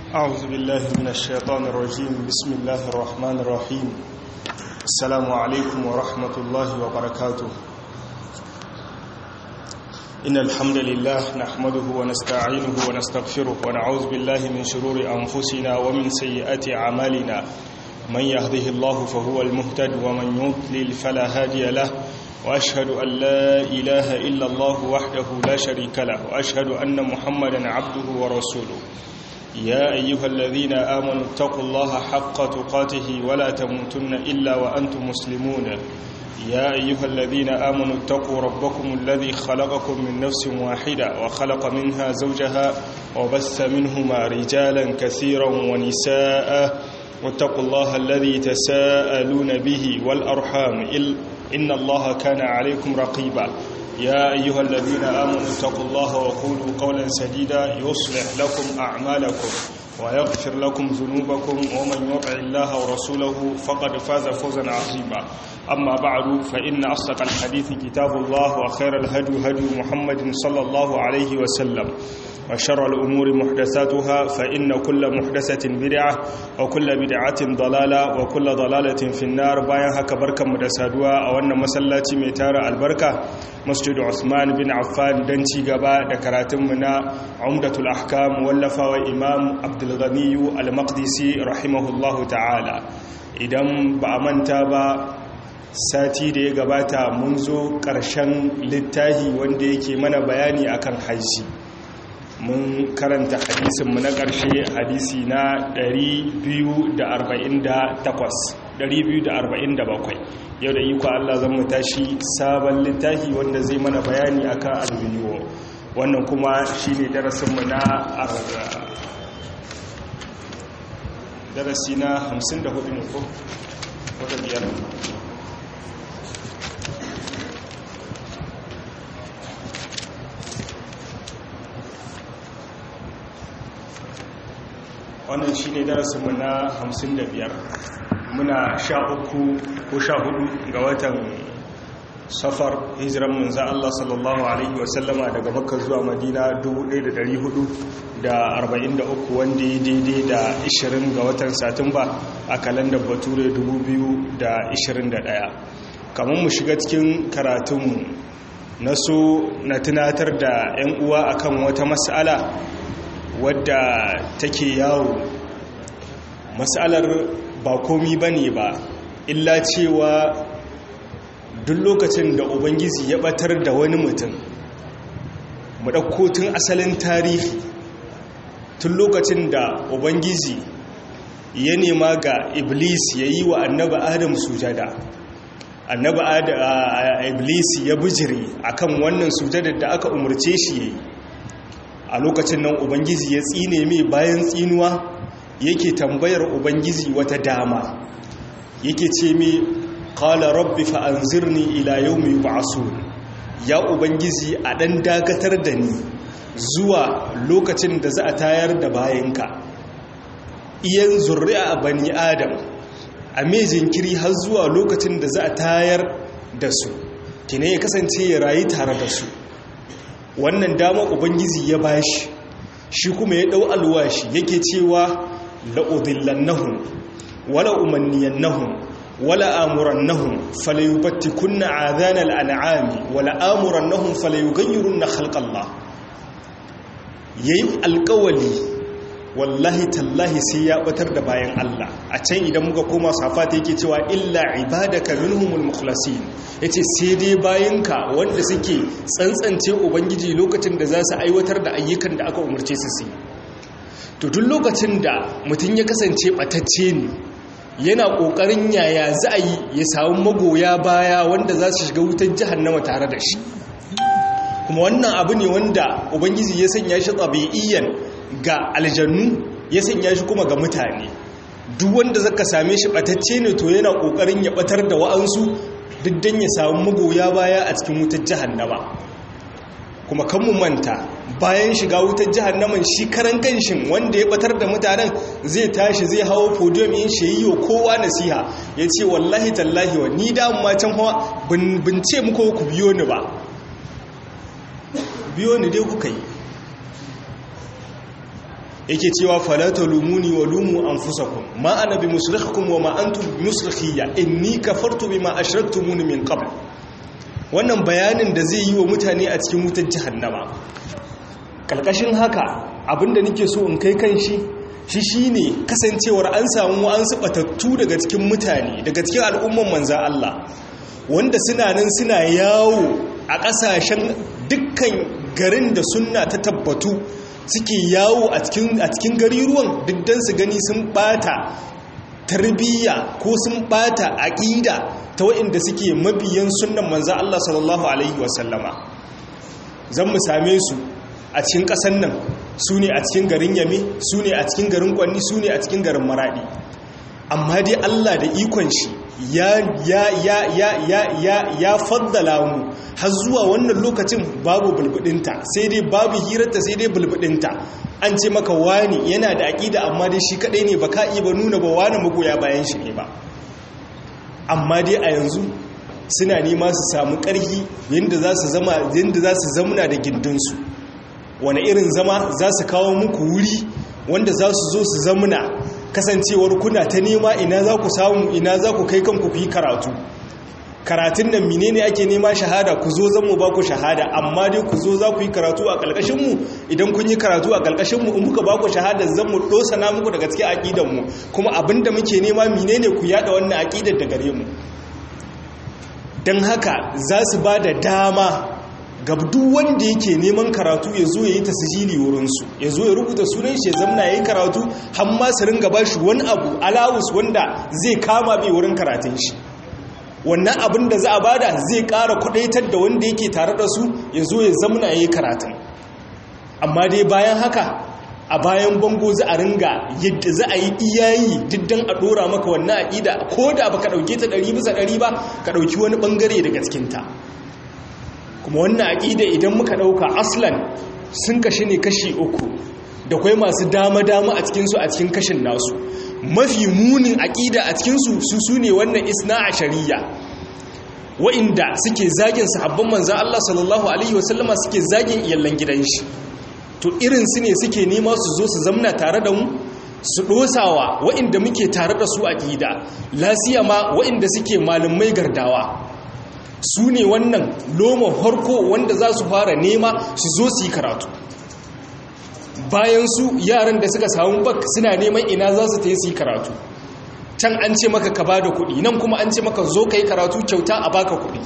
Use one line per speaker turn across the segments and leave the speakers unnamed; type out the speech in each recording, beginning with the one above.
أعوذ بالله من الشيطان الرجيم بسم الله الرحمن الرحيم السلام عليكم ورحمة الله وبركاته إن الحمد لله نحمده ونستعينه ونستغفره ونعوذ بالله من شرور أنفسنا ومن سيئات أعمالنا من يهده الله فهو المهتد ومن يضلل فلا هادي له وأشهد أن لا إله إلا الله وحده لا شريك له وأشهد أن محمدا عبده ورسوله يا أيها الذين آمنوا اتقوا الله حق تقاته ولا تموتن إلا وأنتم مسلمون يا أيها الذين آمنوا اتقوا ربكم الذي خلقكم من نفس واحدة وخلق منها زوجها وبث منهما رجالا كثيرا ونساء واتقوا الله الذي تساءلون به والأرحام إن الله كان عليكم رقيبا يا أيها الذين آمنوا اتقوا الله وقولوا قولا سديدا يصلح لكم أعمالكم ويغفر لكم ذنوبكم ومن يطع الله ورسوله فقد فاز فوزا عظيما أما بعد فإن أصدق الحديث كتاب الله وخير الهدي هدي محمد صلى الله عليه وسلم وشر الأمور محدثاتها فإن كل محدثة بدعة وكل بدعة ضلالة وكل ضلالة في النار باين هكا بركة مدسادوا أو أن مسلاتي ميتار البركة مسجد عثمان بن عفان دنتي غبا دكراتم منا عمدة الأحكام ولفا وإمام عبد الغني المقدسي رحمه الله تعالى idan ba a manta ba sati da ya gabata mun zo ƙarshen littahi wanda yake mana bayani akan hajji mun karanta hadisinmu na ƙarshe hadisi na 247 yau da iko Allah zan mu tashi sabon littafi wanda zai mana bayani akan albiyo wannan kuma shi ne darasinmu na darasi na 54 ne ko wata biyar wannan shi ne darasinmu na 55 muna sha uku ko sha hudu ga watan safar hijiran munza Allah sallallahu Alaihi wasallama daga makka zuwa madina 1443 wanda ya daidai da 20 ga watan satumba a kalandar bature 2021 kamar mu shiga cikin karatunmu na so na tunatar da 'yan uwa akan wata mas'ala wadda take yawo matsalar ba komi ba ne ba illa cewa duk lokacin da ubangiji ya batar da wani mutum mu ɗauko tun asalin tarihi tun lokacin da ubangiji ya nema ga iblis ya yi wa annaba adam sujada annaba iblis ya bijire akan wannan sujadar da aka umarce shi ya yi a lokacin nan ubangiji ya tsine mai bayan tsinuwa yake tambayar ubangiji wata dama yake ce mai qala rabbi fa anzirni ila yawmi yub'asun ya ubangiji a dan dakatar da ni zuwa lokacin da za a tayar da bayanka iyan zurri'a bani adam a mai jinkiri har zuwa lokacin da za a tayar da su kine ya kasance ya rayu tare da su wannan dama ubangiji ya bashi shi kuma ya dau alwashi yake cewa la'udillannahum wala umanniyannahum wala amurannahum falayubattikunna adhanal an'ami wala amurannahum falayughayyirunna khalqallah yayi alƙawali wallahi tallahi sai ya batar da bayan Allah a can idan muka koma safata yake cewa illa ibadaka minhumul mukhlasin yace sai dai bayanka wanda suke tsantsance ubangiji lokacin da za su aiwatar da ayyukan da aka umarce su su to duk lokacin da mutum ya kasance batacce ne yana kokarin yaya za a yi ya samu magoya baya wanda za su shiga wutar jahannama tare da shi kuma wannan abu ne wanda ubangiji ya sanya shi tsabi'iyan ga aljannu ya sanya shi kuma ga mutane duk wanda zaka same shi batacce ne to yana kokarin ya batar da wa'ansu duk dan ya samu magoya baya a cikin wutar jahannama kuma kan mu manta bayan shiga wutar jahannaman shi karan kanshin wanda ya batar da mutanen zai tashi zai hawo podium yin shi yi kowa nasiha ya ce wallahi tallahi wa ni da ma can hawa bin ce muku ku biyo ni ba biyo ni dai kuka yi yake cewa fala talumuni wa lumu anfusakum ma ana bi musrikhikum wa ma antum musrikhiyya inni kafartu bima ashraktumuni min qabl wannan bayanin da zai yi wa mutane a cikin wutar jahannama kalkashin haka abinda nake so in kai kan shi shi shine kasancewar an samu an batattu daga cikin mutane daga cikin al'umman manza Allah wanda suna nan suna yawo a ƙasashen dukkan garin da sunna ta tabbatu suke yawo a cikin gariruwan diddan su gani sun bata tarbiyya ko sun bata aƙida ta waɗanda suke mabiyan sunnan manza Allah sallallahu alaihi wasallama zan mu same su a cikin ƙasan nan su ne a cikin garin yame su ne a cikin garin kwanni su ne a cikin garin maradi amma dai Allah da ikon shi ya ya ya ya ya ya ya faddala mu har zuwa wannan lokacin babu bulbudinta sai dai babu hirarta sai dai bulbudinta an ce maka wani yana da aƙida amma dai shi kadai ne baka iya ba nuna ba wani magoya bayan shi ne ba amma dai a yanzu suna nema su samu ƙarfi yadda za su zama yadda za su zamuna da gindinsu wani irin zama za su kawo muku wuri wanda za su zo su zamuna kasancewar kuna ta nema ina za ku samu ina za ku kai kanku ku yi karatu karatun nan menene ake nema shahada ku zo zan mu ba ku shahada amma dai ku zo za ku yi karatu a ƙalƙashinmu idan kun yi karatu a ƙalƙashinmu in muka ba ku shahada zan mu na muku daga cikin aƙidanmu kuma abinda muke nema menene ku yada wannan aƙidar da gare mu don haka za su ba da dama ga duk wanda yake neman karatu ya zo ya yi tasijili wurinsu ya zo ya rubuta sunan shi ya zamna ya yi karatu hamma su ringa ba shi wani abu alawus wanda zai kama bai wurin karatun shi wannan abin da za a bada zai ƙara kudaitar da wanda yake tare da su ya zo ya zamna ya yi karatun amma dai bayan haka a bayan bango za a ringa yadda za a yi iyayi diddan a ɗora maka wannan aƙida ko da ba ka ɗauke ta ɗari bisa ɗari ba ka ɗauki wani ɓangare daga cikinta kuma wannan aƙida idan muka ɗauka aslan sun kashi ne kashi uku da kwai masu dama-dama a cikinsu a cikin kashin nasu mafi munin aƙida a cikinsu su su ne wannan isna a shari'a wa'inda suke zagin sahabban manzan Allah sallallahu Alaihi wasallama suke zagin iyallan gidan shi to irin su ne suke nema su zo su zamna tare da mu su ɗosawa wa'inda muke tare da su aƙida lasiya ma wa'inda suke malumai gardawa su ne wannan loma harko wanda za su fara nema su zo su yi karatu bayan su yaran da suka samu bak suna neman ina za su ta yi su yi karatu can an ce maka ka ba da kuɗi nan kuma an ce maka zo ka yi karatu kyauta a baka kuɗi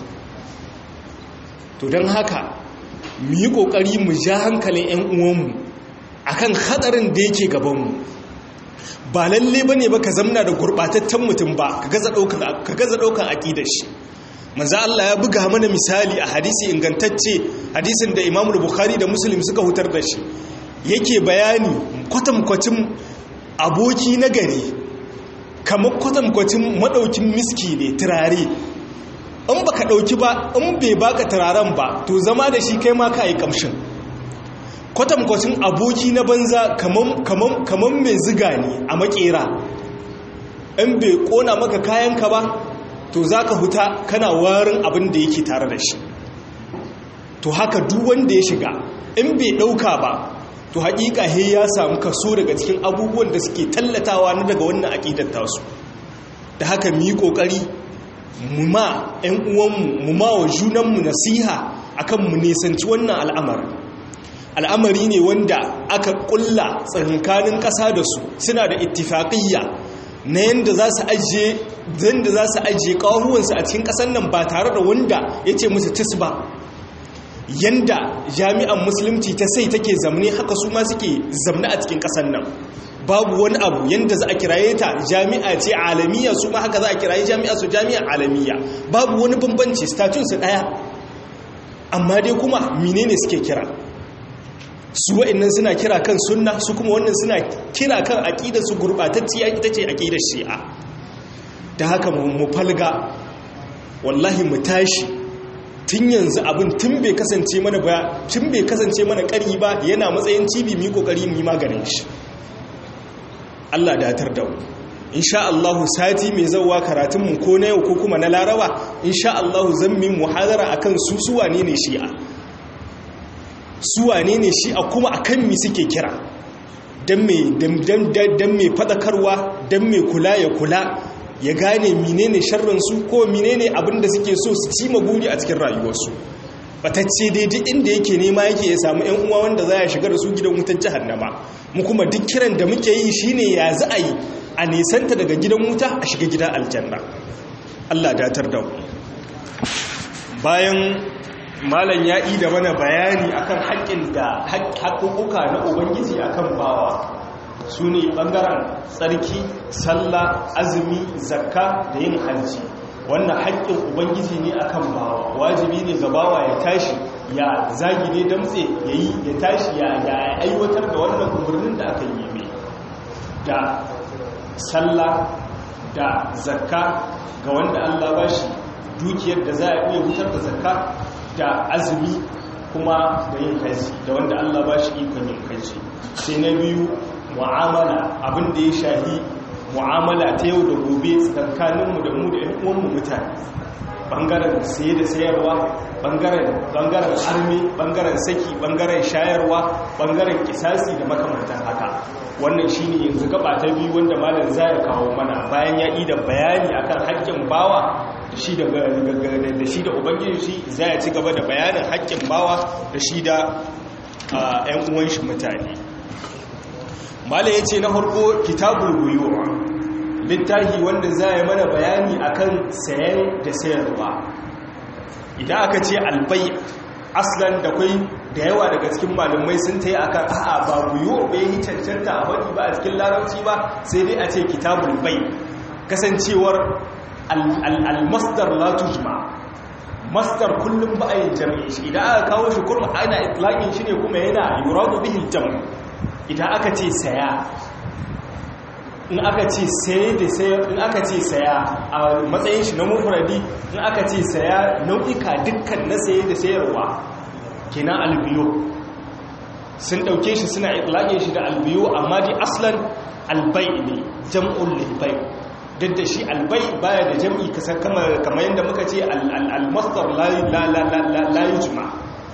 to don haka mu yi ƙoƙari mu ja hankalin 'yan uwanmu a kan haɗarin da yake gabanmu ba lalle ba ne ba ka zamna da gurɓataccen mutum ba ka gaza ɗaukan aƙidar shi manzo Allah ya buga mana misali a hadisi ingantacce hadisin da Imam Bukhari da Muslim suka hutar da shi yake bayani kwatankwacin aboki na gari kamar kwatankwacin madaukin miski ne turare in baka dauki ba in bai baka turaren ba to zama da shi kai ma ka yi kamshin kwatankwacin aboki na banza kamar mai ziga ne a makera in bai kona maka kayanka ba to za ka huta kana warin abin da yake tare da shi to haka duk wanda ya shiga in bai ɗauka ba to haƙiƙa he ya samu kaso daga cikin abubuwan da suke tallatawa na daga wannan aƙidar tasu da haka mu yi ƙoƙari mu ma 'yan uwanmu mu ma wa junanmu nasiha akan mu nisanci wannan al'amarin al'amari ne wanda aka ƙulla tsakankanin ƙasa da su suna da ittifaƙiyya na yadda za su ajiye zanda za su ajiye ƙahuwansu a cikin ƙasar nan ba tare da wanda ya ce musu tis ba yanda jami'an musulunci ta sai take zamne haka su ma suke zamne a cikin ƙasar nan babu wani abu yanda za a kiraye ta jami'a ce alamiya su ma haka za a kiraye jami'a su jami'a alamiya babu wani bambanci statunsu ɗaya amma dai kuma menene suke kira su wa'annan suna kira kan sunna su kuma wannan suna kira kan aƙidar su gurɓatacciya ita ce aƙidar shi'a da haka mu falga wallahi mu tashi tun yanzu abin tun bai kasance mana ba tun bai kasance mana ƙari ba yana matsayin cibi mu yi ƙoƙari mu yi maganin shi Allah datar da mu insha Allah sati mai zauwa karatunmu ko na yau ko kuma na laraba insha Allah zan mi muhadara akan su suwa ne ne shi'a suwa ne ne shi'a kuma akan mi suke kira don mai fadakarwa don mai kula ya kula ya gane menene sharrinsu ko menene abin da suke so su ci maguri a cikin rayuwarsu batacce dai duk inda yake nema yake ya samu yan uwa wanda za ya shiga da su gidan wutar jahannama mu kuma duk kiran da muke yi shine ya za a yi a nisanta daga gidan wuta a shiga gidan aljanna Allah datar da mu bayan malam ya yi da mana bayani akan haƙƙin da haƙƙuƙuka na ubangiji akan bawa su ne ɓangaren tsarki sallah azumi zakka da yin hajji wannan haƙƙin ubangiji ne akan bawa wajibi ne ga bawa ya tashi ya zagi ne damtse ya yi ya tashi ya aiwatar da wannan umarnin da aka yi mai da sallah da zakka ga wanda allah ba shi dukiyar da za a iya wutar da zakka da azumi kuma da yin haji da wanda allah ba shi ikon yin haji sai na biyu mu'amala abin da ya shahi mu'amala ta yau da gobe tsakaninmu da mu da uwanmu mutane bangaren saye da sayarwa bangaren armi bangaren saki bangaren shayarwa bangaren kisasi da makamantan haka wannan shine yanzu gaba ta biyu wanda malam za ya kawo mana bayan ya da bayani akan haƙƙin bawa da shi da da shi da ubangiji shi za ya ci gaba da bayanin haƙƙin bawa da shi da ƴan uwan shi mutane malam ya ce na farko kitabul buyuwa littafi wanda za ya mana bayani akan sayan da sayarwa idan aka ce albai aslan da kwai da yawa daga cikin malumai sun ta yi akan a'a ba buyo bai yi cancanta a wani ba a cikin larabci ba sai dai a ce kitabul bai kasancewar al-masdar la tujma masdar kullum ba a yin jami'i shi idan aka kawo shi kurma ana itlaqin shi ne kuma yana yuradu bihi al-jam' idan aka ce saya in aka ce saye da sayar in aka ce saya a matsayin shi na mufradi in aka ce saya nau'ika dukkan na saye da sayarwa kenan albiyo sun dauke shi suna itlaqin shi da albiyo amma dai aslan albay ne jam'ul lilbay duk da shi albay baya da jam'i kasar kamar yadda muka ce al-masdar la yujma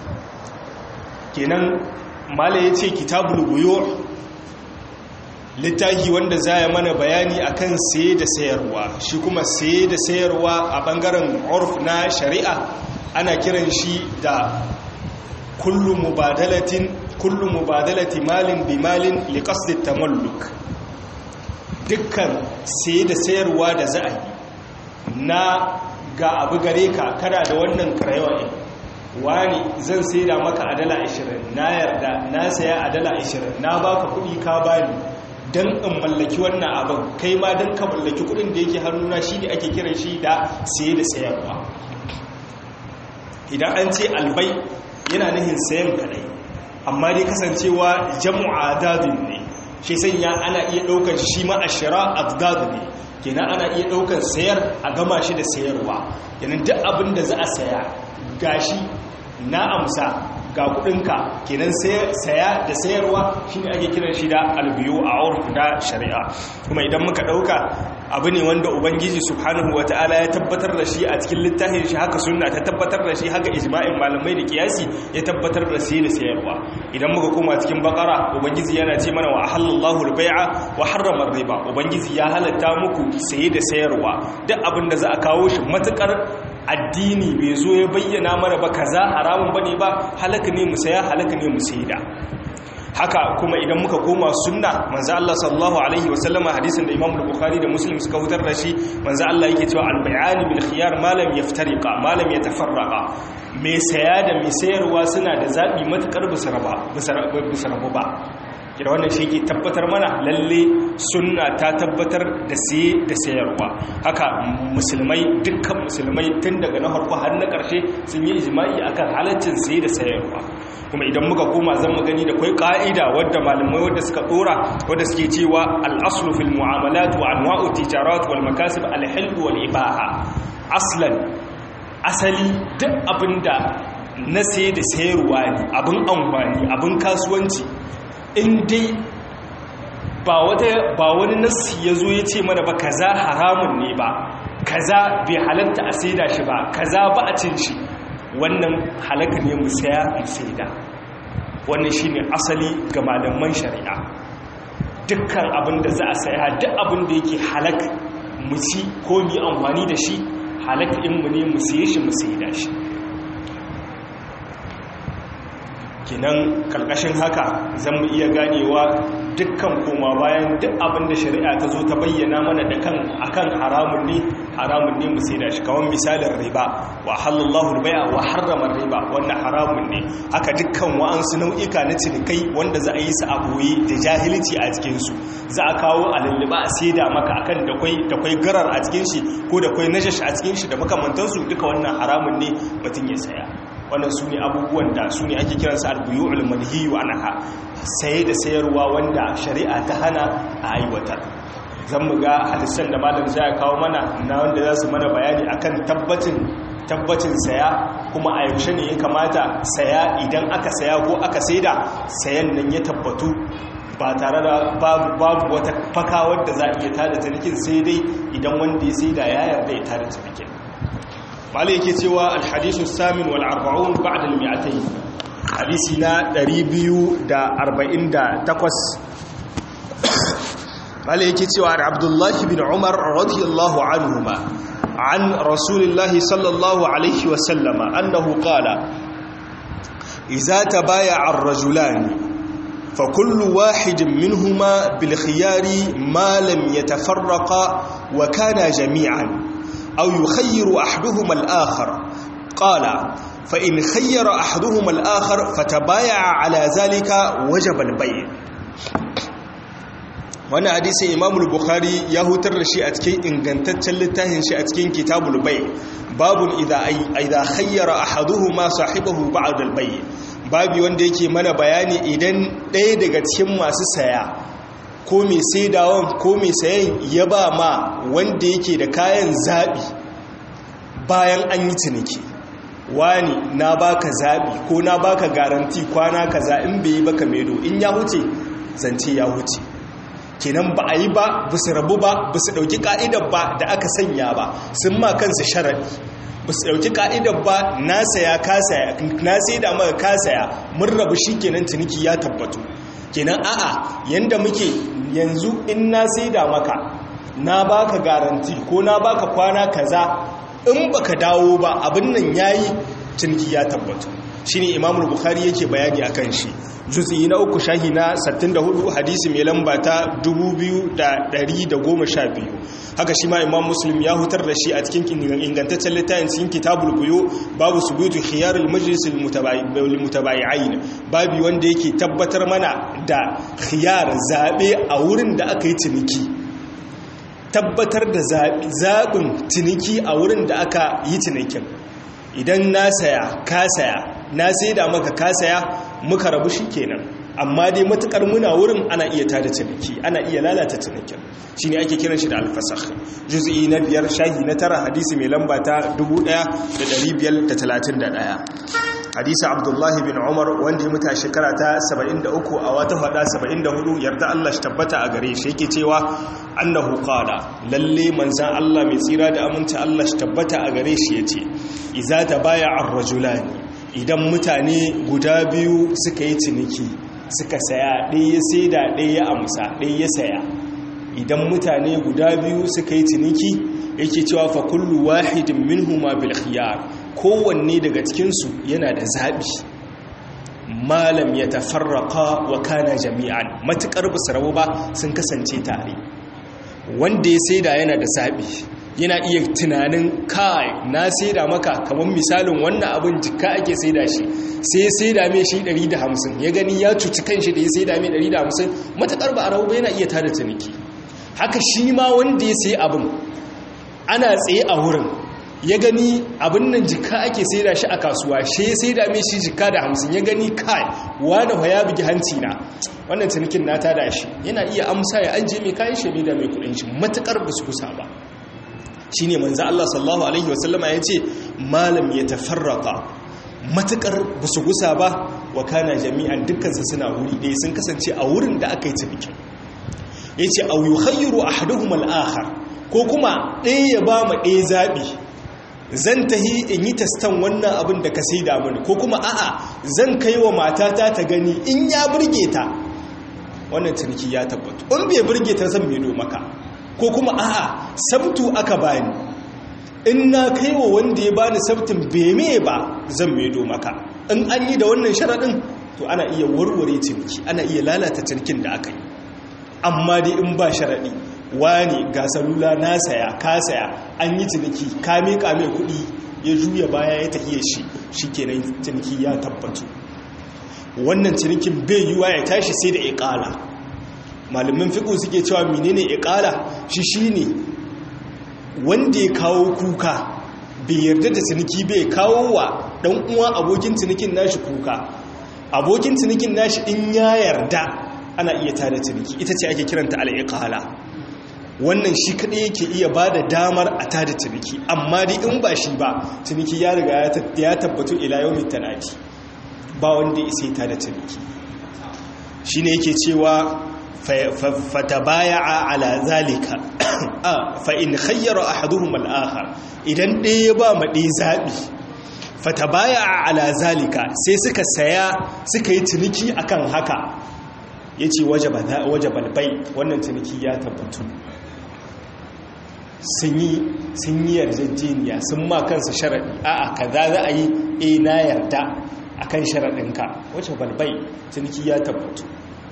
kenan mala yace kitabul buyu' littafi wanda za ya mana bayani akan saye da sayarwa shi kuma saye da sayarwa a bangaren urf na shari'a ana kiran shi da kullu mubadalatin kullu mubadalati malin bi malin li qasdi tamalluk dukkan saye da sayarwa da za a yi na ga abu gare ka kada da wannan karayawa ɗin wani zan sai da maka a dala 20 na yarda na saya a dala 20 na baka kuɗi ka bani don in mallaki wannan abin kai ma don ka mallaki kudin da yake hannuna shi ne ake kiran shi da saye da sayarwa idan an ce albai yana nihin sayan kadai amma dai kasancewa jam'a dadin ne shi sanya ana iya daukar shi ma ashira abdad ne kenan ana iya daukar sayar a gama shi da sayarwa kenan duk abin da za a saya gashi na amsa ga kudinka kenan saya da sayarwa shine ake kiran shi da albiyu a urf da shari'a kuma idan muka dauka abu ne wanda ubangiji subhanahu wataala ya tabbatar da shi a cikin littafin shi haka sunna ta tabbatar da shi haka ijma'in malamai da kiyasi ya tabbatar da sai da sayarwa idan muka koma cikin bakara ubangiji yana ce mana wa halallahu al-bai'a wa harrama riba ubangiji ya halatta muku saye da sayarwa duk abin da za a kawo shi matukar addini bai zo ya bayyana mana ba kaza haramun bane ba halaka ne mu saya halaka ne mu saida haka kuma idan muka koma sunna manzo Allah sallallahu alaihi wasallama hadisin da Imam Bukhari da Muslim suka hutar da shi manzo Allah yake cewa al-bay'ani bil khiyar ma lam yaftariqa ma lam yatafarraqa mai saya da mai sayarwa suna da zabi matukar busaraba busaraba ba da wannan shi ke tabbatar mana lalle sunna ta tabbatar da siye da sayarwa haka musulmai dukkan musulmai tun daga na harko har na ƙarshe sun yi ijma'i akan halaccin siye da sayarwa kuma idan muka koma zan mu gani da kai ka'ida wadda malamai wadda suka dora wadda suke cewa al-aslu fil mu'amalat wa anwa'u tijarat wal makasib al-hil wal ibaha aslan asali duk abinda na siye da sayarwa ne abin amfani abin kasuwanci in dai ba wani nassi ya zo ya ce mana ba kaza haramun ne ba kaza bai halatta a saida shi ba kaza ba a cin shi wannan halaka ne mu saya mu saida wannan shi ne asali ga malaman shari'a dukkan abin da za a saya duk abin da yake halak mu ci ko mu amfani da shi halak in mu ne mu siye shi mu siye da shi kinan kalkashin haka zan mu iya ganewa dukkan koma bayan duk abin da shari'a ta zo ta bayyana mana da kan akan haramun ne haramun ne mu sai da shi kawan misalin riba wa halallahu riba wa harrama riba wanda haramun ne haka dukkan wa'ansu nau'ika na cinikai wanda za a yi su a boye da jahilci a cikin su za a kawo a lulluba a saida maka akan da kwai da kwai garar a cikin shi ko da kwai najash a cikin shi da makamantansu duka wannan haramun ne mutum ya saya wannan su ne abubuwan da su ne ake kiransa albuyu'ul manhiyu anha saye da sayarwa wanda shari'a ta hana a aiwatar zan mu ga hadisan da malam zai kawo mana na wanda za su mana bayani akan tabbacin tabbacin saya kuma a yaushe ne ya kamata saya idan aka saya ko aka saida sayan nan ya tabbatu ba tare da babu wata faka wadda za a iya tada cinikin sai dai idan wanda ya saida ya yarda ya tada cinikin malai yake cewa alhadisu samin wal arba'un ba'da al mi'atayn hadisi na 248 malai yake cewa abdullahi bin umar radiyallahu anhuma an rasulillahi sallallahu alaihi wa sallama annahu qala idza tabaya'a ar-rajulani فكل واحد منهما بالخيار ما لم يتفرقا وكانا جميعا أو يخير أحدهما الآخر قال فإن خير أحدهما الآخر فتبايع على ذلك وجب البيع wani hadisi imamul bukhari ya hutar da shi a cikin ingantaccen littafin shi a cikin kitabul bai babun idha khayyara ahaduhuma sahibahu ba'da al-bay babi wanda yake mana bayani idan ɗaya daga cikin masu saya ko mai saidawan ko mai sayan ya ba ma wanda yake da kayan zaɓi bayan an yi ciniki wani na baka zaɓi ko na baka garanti kwana kaza in bai yi baka medo in ya huce zance ya huce kenan ba a yi ba ba su rabu ba ba su ɗauki ƙa'idar ba da aka sanya ba sun ma kansu sharaɗi ba su ɗauki ƙa'idar ba na saya ka saya na sai da maka ka saya mun rabu shi kenan ciniki ya tabbatu kenan a'a yanda muke yanzu in na sai da maka na baka garanti ko na baka kwana kaza in baka dawo ba abin nan yayi ciniki ya tabbatu shine imamul bukhari yake bayani akan shi juz'i na uku shahi na 64 hadisi mai lamba ta 2112 haka shi ma imam muslim ya hutar da shi a cikin ingantaccen littafin cikin kitabul buyu babu subutu khiyarul majlis al mutabayi'ain babu wanda yake tabbatar mana da khiyar zabe a wurin da aka yi ciniki tabbatar da zaɓin ciniki a wurin da aka yi cinikin idan na saya ka saya na sai da maka ka saya muka rabu shi kenan amma dai matukar muna wurin ana iya tada ciniki ana iya lalata cinikin shi ne ake kiran shi da alfasakh juz'i na biyar shahi na tara hadisi mai lamba ta 1531 hadisi abdullahi bin umar wanda ya muta shekara ta 73 a wata fada 74 yarda Allah shi tabbata a gare shi yake cewa annahu qala lalle manzan Allah mai tsira da aminta Allah shi tabbata a gare shi yace iza tabaya ar-rajulani idan mutane guda biyu suka yi ciniki suka saya ɗaya ya saida ɗaya ya amsa ɗaya ya saya idan mutane guda biyu suka yi ciniki yake cewa fa kullu wahidin minhuma bil khiyar kowanne daga cikinsu yana da zaɓi malam ya tafarraka wa kana jami'an matuƙar ba su rabu ba sun kasance tare wanda ya saida yana da zaɓi yana iya tunanin kai na saida maka kamar misalin wannan abin jika ake saida shi sai ya saida mai shi 150 ya gani ya cuci kanshi da ya saida mai 150 matuƙar ba a rabu ba yana iya tada ciniki haka shi ma wanda ya sai abin ana tsaye a wurin ya gani abin nan jika ake saida shi a kasuwa shi ya saida mai shi jika da hamsin ya gani kai wani ya bugi hanci na wannan cinikin na tada shi yana iya amsa ya an je mai kayan shi da mai kudin shi matukar ba su kusa ba shi ne manzo Allah sallallahu alaihi wasallama ya ce malam ya tafarraka matukar ba su kusa ba wa kana jami'an dukkansa suna wuri ɗaya sun kasance a wurin da aka yi cinikin ya ce au yukhayyiru ahaduhum al-akhar ko kuma ɗaya ya ba mu ɗaya zaɓi zan tahi in yi tastan wannan abin da ka sai mini ko kuma a'a zan kai wa matata ta gani in ya burge ta wannan ciniki ya tabbatu in bai burge ta zan maido maka ko kuma a'a sabtu aka bani in na kai wa wanda ya bani sabtin beme ba zan maido maka in an yi da wannan sharaɗin to ana iya warware ciniki ana iya lalata cinikin da aka yi amma dai in ba sharaɗi wani ga salula na saya ka saya an yi ciniki ka miƙa mai kuɗi ya juya baya ya tafiye shi shi kenan ciniki ya tabbatu wannan cinikin bai yiwa ya tashi sai da iƙala malamin fiƙo suke cewa menene iƙala shi shine wanda ya kawo kuka bai yarda da ciniki bai kawo wa ɗan uwa abokin cinikin nashi kuka abokin cinikin nashi in ya yarda ana iya tada ciniki ita ce ake kiranta al'iƙala wannan shi kaɗai yake iya ba da damar a tada ciniki amma dai in ba shi ba ciniki ya riga ya tabbatu ila yau tanadi ba wanda isa tada ciniki shi ne yake cewa fata baya a ala zalika fa in khayyara ahaduhum al-akhar idan ɗaya ya ba ma ɗaya zaɓi fata baya a ala zalika sai suka saya suka yi ciniki akan haka ya ce waje balbai wannan ciniki ya tabbatu sun yi yarjejeniya sun ma kansa sharaɗi a'a ka za za a yi e na yarda a kan sharaɗinka waje balbai ciniki ya tabbatu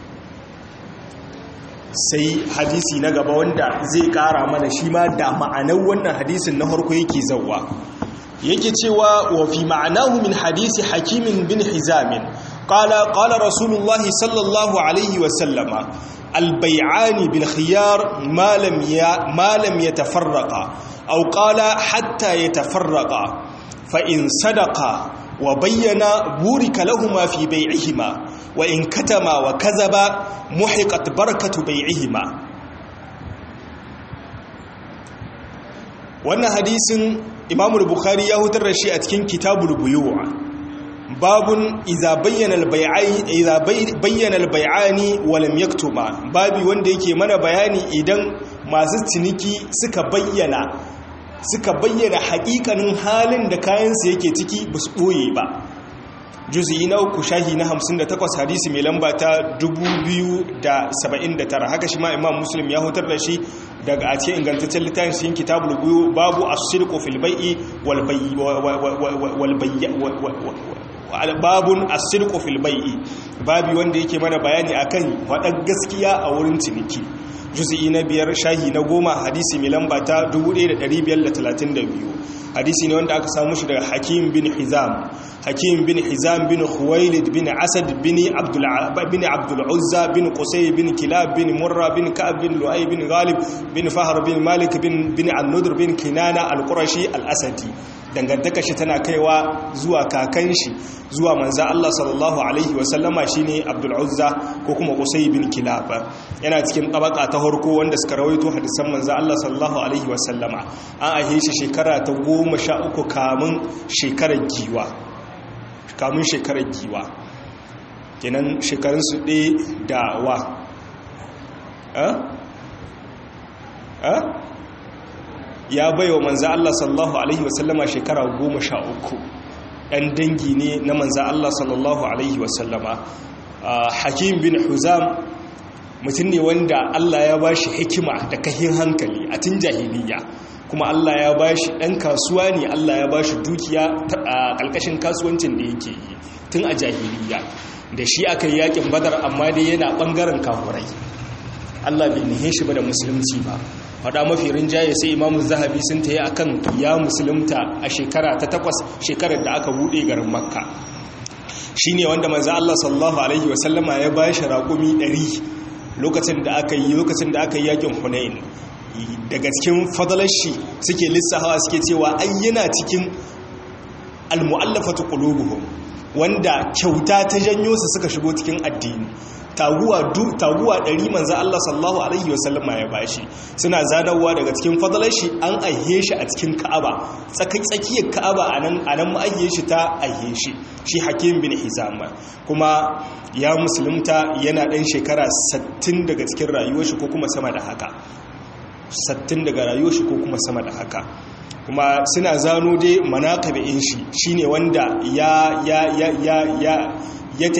sai hadisi na gaba wanda zai ƙara mana shi ma da ma'anar wannan hadisin na harko yake zauwa yake cewa wa fi ma'anahu min hadisi hakimin bin hizamin qala qala rasulullahi sallallahu alaihi wa sallama البيعان بالخيار ما لم ما لم يتفرقا أو قال حتى يتفرقا فإن صدقا وبينا بورك لهما في بيعهما وإن كتما وكذبا محقت بركة بيعهما wannan hadisin imamul bukhari ya hutar da shi a cikin kitabul buyuwa babun iza bayyana albayani walam yaktuma babi wanda yake mana bayani idan masu ciniki suka bayyana suka bayyana hakikanin halin da kayansu yake ciki ba su ɓoye ba juzi na uku shahi na 58 hadisi mai lamba ta 2079 haka shi ma imam muslim ya hutar da shi daga a cikin ingantaccen littafin shi kitabul buyu babu as-sidqu fil bai'i wal babun as-sidqu fil bai'i babi wanda yake mana bayani akan wadan gaskiya a wurin ciniki juz'i na biyar shahi na goma hadisi mai lamba ta 1532 hadisi ne wanda aka samu shi daga hakim bin hizam hakim bin hizam bin khuwailid bin asad bin abdul bin abdul uzza bin qusay bin kilab bin murra bin ka'ab bin lu'ay bin ghalib bin fahr bin malik bin bin an-nudr bin kinana al-qurashi al-asadi dangantaka shi tana kaiwa zuwa kakan shi zuwa manza Allah sallallahu alaihi wasallama shine Abdul Uzza ko kuma Qusay bin Kilab yana cikin tabaka ta harko wanda suka rawaito hadisan manza Allah sallallahu alaihi wasallama an ahe shi shekara ta 13 kamun shekarar giwa kamun shekarar giwa kenan shekarun su ɗaya da wa eh eh ya bai wa manza Allah sallallahu Alaihi wasallama shekara goma sha uku ɗan dangi ne na manza Allah sallallahu Alaihi wasallama hakim bin huzam mutum ne wanda Allah ya ba shi hikima da kahin hankali a tun jahiliya kuma Allah ya ba shi ɗan kasuwa ne Allah ya ba shi dukiya a ƙalƙashin kasuwancin da yake yi tun a jahiliya da shi aka yi yakin badar amma dai yana ɓangaren kafurai Allah bai nihe shi ba da musulunci ba faɗa mafi rinjaye sai imamu zahabi sun ta yi a kan ya musulunta a shekara ta takwas shekarar da aka buɗe garin makka shi ne wanda manza Allah sallallahu Alaihi wasallama ya ba shi raƙumi ɗari lokacin da aka yi lokacin da aka yi yakin hunayin daga cikin fadalar shi suke lissahawa suke cewa ai yana cikin almu'allafatu qulubuhum wanda kyauta ta janyo su suka shigo cikin addini taguwa du taguwa ɗari manzo Allah sallallahu alaihi wasallama ya bashi suna zanarwa daga cikin fadalar shi an aihe shi a cikin Ka'aba tsakai tsakiyar Ka'aba anan anan mu aihe shi ta aihe shi shi Hakim bin Hizam kuma ya musulunta yana ɗan shekara 60 daga cikin rayuwar shi ko kuma sama da haka 60 daga rayuwar shi ko kuma sama da haka kuma suna zano dai manaqibin shi shine wanda ya ya ya ya ya ya tahi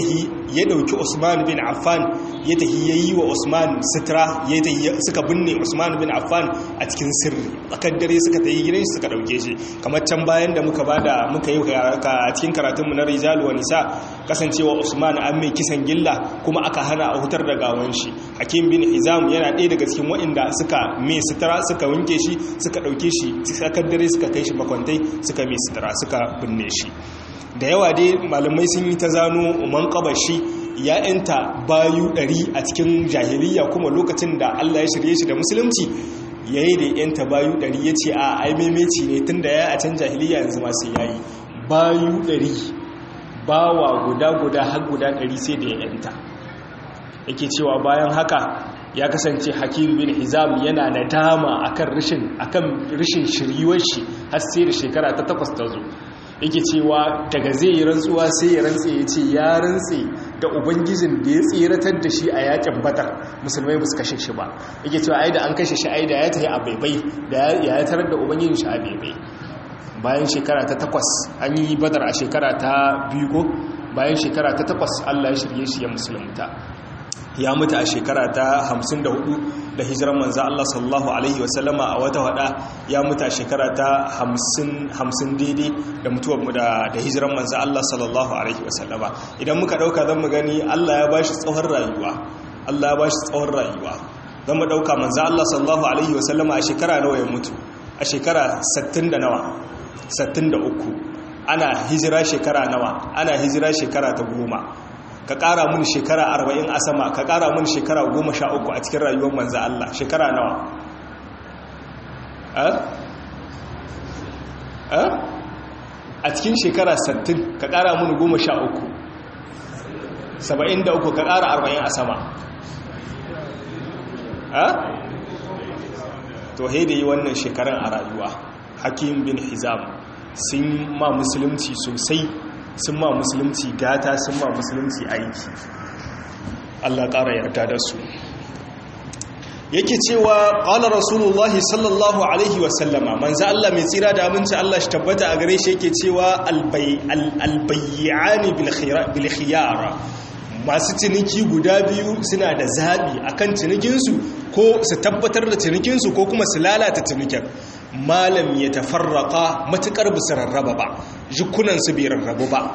ya dauki Usman bin Affan ya tafi yayi wa Usman sitra ya tafi suka binne Usman bin Affan a cikin sirri tsakar dare suka tayi gidan shi suka dauke shi kamar can bayan da muka bada muka yi a cikin karatun mu na Rijal wa Nisa kasancewa Usman an mai kisan gilla kuma aka hana a hutar da gawan shi Hakim bin Hizam yana ɗaya daga cikin waɗanda suka mai sitra suka wanke shi suka dauke shi tsakar dare suka kai shi makwantai suka mai sitra suka binne shi da yawa dai malamai sun yi ta zano man kabashi ya yanta bayu ɗari a cikin jahiliya kuma lokacin da Allah ya shirye shi da musulunci ya yi da yanta bayu ɗari ya ce a aimemeci ne tun da ya a can jahiliya yanzu masu yayi bayu ɗari bawa guda-guda har guda ɗari sai da ya yanta yake cewa bayan haka ya kasance hakim bin hizam yana nadama akan rishin akan rishin shiryuwar shi har sai da shekara ta takwas ta zo yake cewa daga zai yi rantsuwa sai ya rantse ya ce ya rantse da ubangijin da ya tseratar da shi a yakin batar musulmai ba su kashe shi ba yake cewa ai da an kashe shi ai da ya tafi a baibai da ya tarar da ubangijin shi a baibai bayan shekara ta takwas an yi badar a shekara ta biyu ko bayan shekara ta takwas allah ya shirye shi ya musulunta ya mutu a shekara ta 54 da hijiran manza Allah sallallahu Alaihi wasallama a wata wada ya mutu a shekara ta 50 daidai da mutuwar da hijiran manza Allah sallallahu Alaihi wasallama idan muka dauka zan mu gani Allah ya bashi tsawon rayuwa Allah ya bashi tsawon rayuwa zan mu dauka manza Allah sallallahu Alaihi wasallama a shekara nawa ya mutu a shekara 60 da nawa 63 ana hijira shekara nawa ana hijira shekara ta goma ka ƙara mun shekara arba'in a sama ka ƙara mun shekara goma sha uku a cikin rayuwar manza Allah shekara nawa a cikin shekara sattin ka ƙara mun goma sha uku saba'in da uku ka ƙara arba'in a sama to haida yi wannan shekaran a rayuwa hakim bin hizam sun ma musulunci sosai sun ma musulunci gata sun ma musulunci aiki Allah ƙara yarda da su yake cewa ƙala rasulullahi sallallahu alaihi wasallama manzo Allah mai tsira da aminci Allah shi tabbata a gare shi yake cewa albayyani bil khiyara masu ciniki guda biyu suna da zaɓi akan cinikinsu ko su tabbatar da cinikinsu ko kuma su lalata cinikin malam ya tafarraka matukar bisa rarraba ba jikunansu bai rarrabu ba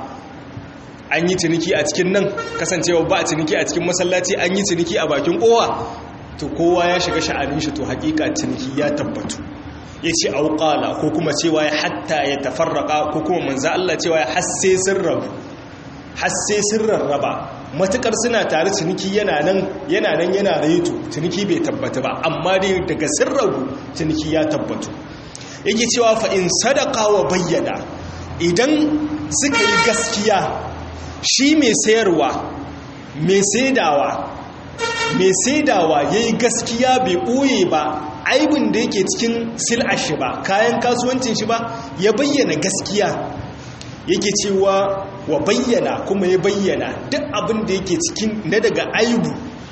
an yi ciniki a cikin nan kasancewa ba a ciniki a cikin masallaci an yi ciniki a bakin kowa to kowa ya shiga sha'anin shi to hakika ciniki ya tabbatu ya ce auƙala ko kuma cewa ya hatta ya tafarraka ko kuma manza Allah cewa ya hasse sun rabu hasse sun rarraba matukar suna tare ciniki yana nan yana nan yana reto ciniki bai tabbata ba amma dai daga sun rabu ciniki ya tabbatu yake cewa fa in sadaka wa bayyana idan suka yi gaskiya shi mai sayarwa mai saidawa mai saidawa ya yi gaskiya bai ɓoye ba aibin da yake cikin sil'ashi ba kayan kasuwancin shi ba ya bayyana gaskiya yake cewa wa bayyana kuma ya bayyana duk abin da yake cikin na daga aibu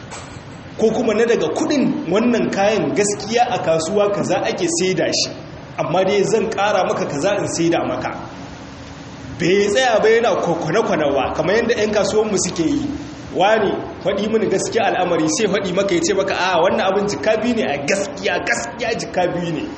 ko kuma na daga kudin wannan kayan gaskiya a kasuwa kaza ake saida shi amma dai zan kara maka kaza in saida maka bai tsaya bai yana kwane-kwanewa kamar yadda 'yan kasuwanmu suke yi wani faɗi mini gaskiya al'amari sai faɗi maka ya ce maka a wannan abin jika biyu ne a gaskiya gaskiya jika biyu ne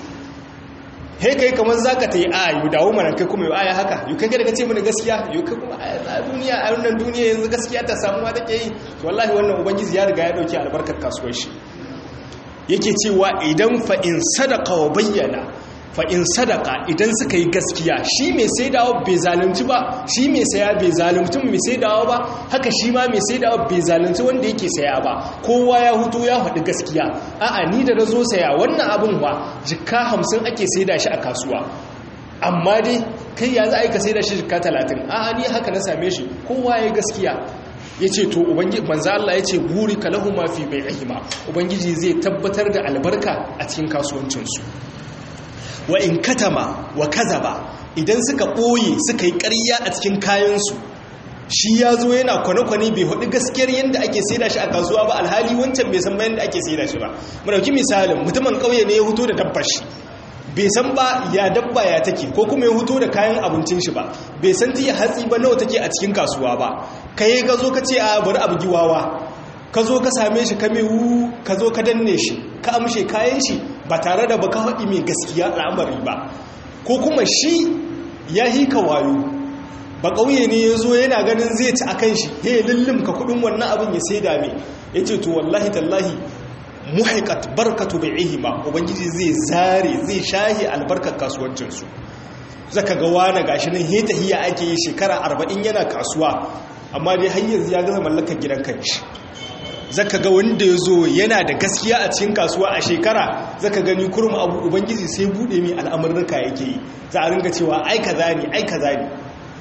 he kai kamar za ka ta yi a yi dawo mana kai kuma yi aya haka yi kai daga ce mini gaskiya yi kai kuma a duniya a wannan duniya yanzu gaskiya ta samuwa take yi to wallahi wannan ubangiji ya riga ya dauki albarkar kasuwar shi yake cewa idan fa in sadaka wa bayyana fa'in sadaka idan suka yi gaskiya shi mai saidawa bai zalunci ba shi mai saya bai zalunci mai saidawa ba haka shi ma mai saidawa bai zalunci wanda yake saya ba kowa ya hutu ya haɗu gaskiya a'a ni da na zo saya wannan abin ba jikka hamsin ake saida shi a kasuwa amma dai kai ya za a yi ka saida shi jikka talatin a'a ni haka na same shi kowa ya gaskiya ya ce to manzo Allah ya ce buri ka lahu ma fi bai'ihima ubangiji zai tabbatar da albarka a cikin kasuwancinsu wa in katama wa kazaba idan suka ɓoye suka yi ƙarya a cikin kayansu shi ya zo yana kwane-kwane bai hudu gaskiyar yadda ake saida shi a kasuwa ba alhali wancan bai san yadda ake saida shi ba ɗauki misalin mutumin ƙauye ne ya huto da dabbar shi bai san ba ya dabba ya take ko kuma ya huto da kayan abincin shi ba bai san tiya hatsi ba nawa take a cikin kasuwa ba kai ka zo ka ce a bari abu giwawa ka zo ka same shi ka mewu ka zo ka danne shi ka amshe kayan shi ba tare da baka haɗi mai gaskiya al'amari ba ko kuma shi ya hika wayo ba ƙauye ne ya zo yana ganin zai ci a kan shi ya lullum ka kudin wannan abin ya sai dame ya ce to wallahi tallahi muhaikat barkatu bai ihima ubangiji zai zare zai shahi albarkar kasuwancinsu zaka ga wani gashi nan heta hiya ake yi shekara arba'in yana kasuwa amma dai har yanzu ya gaza mallakar gidan kanshi zaka ga wanda ya zo yana da gaskiya a cikin kasuwa a shekara zaka gani kurum abu ubangiji sai bude mai al'amurruka yake yi za a ringa cewa ai kaza ne ai kaza ne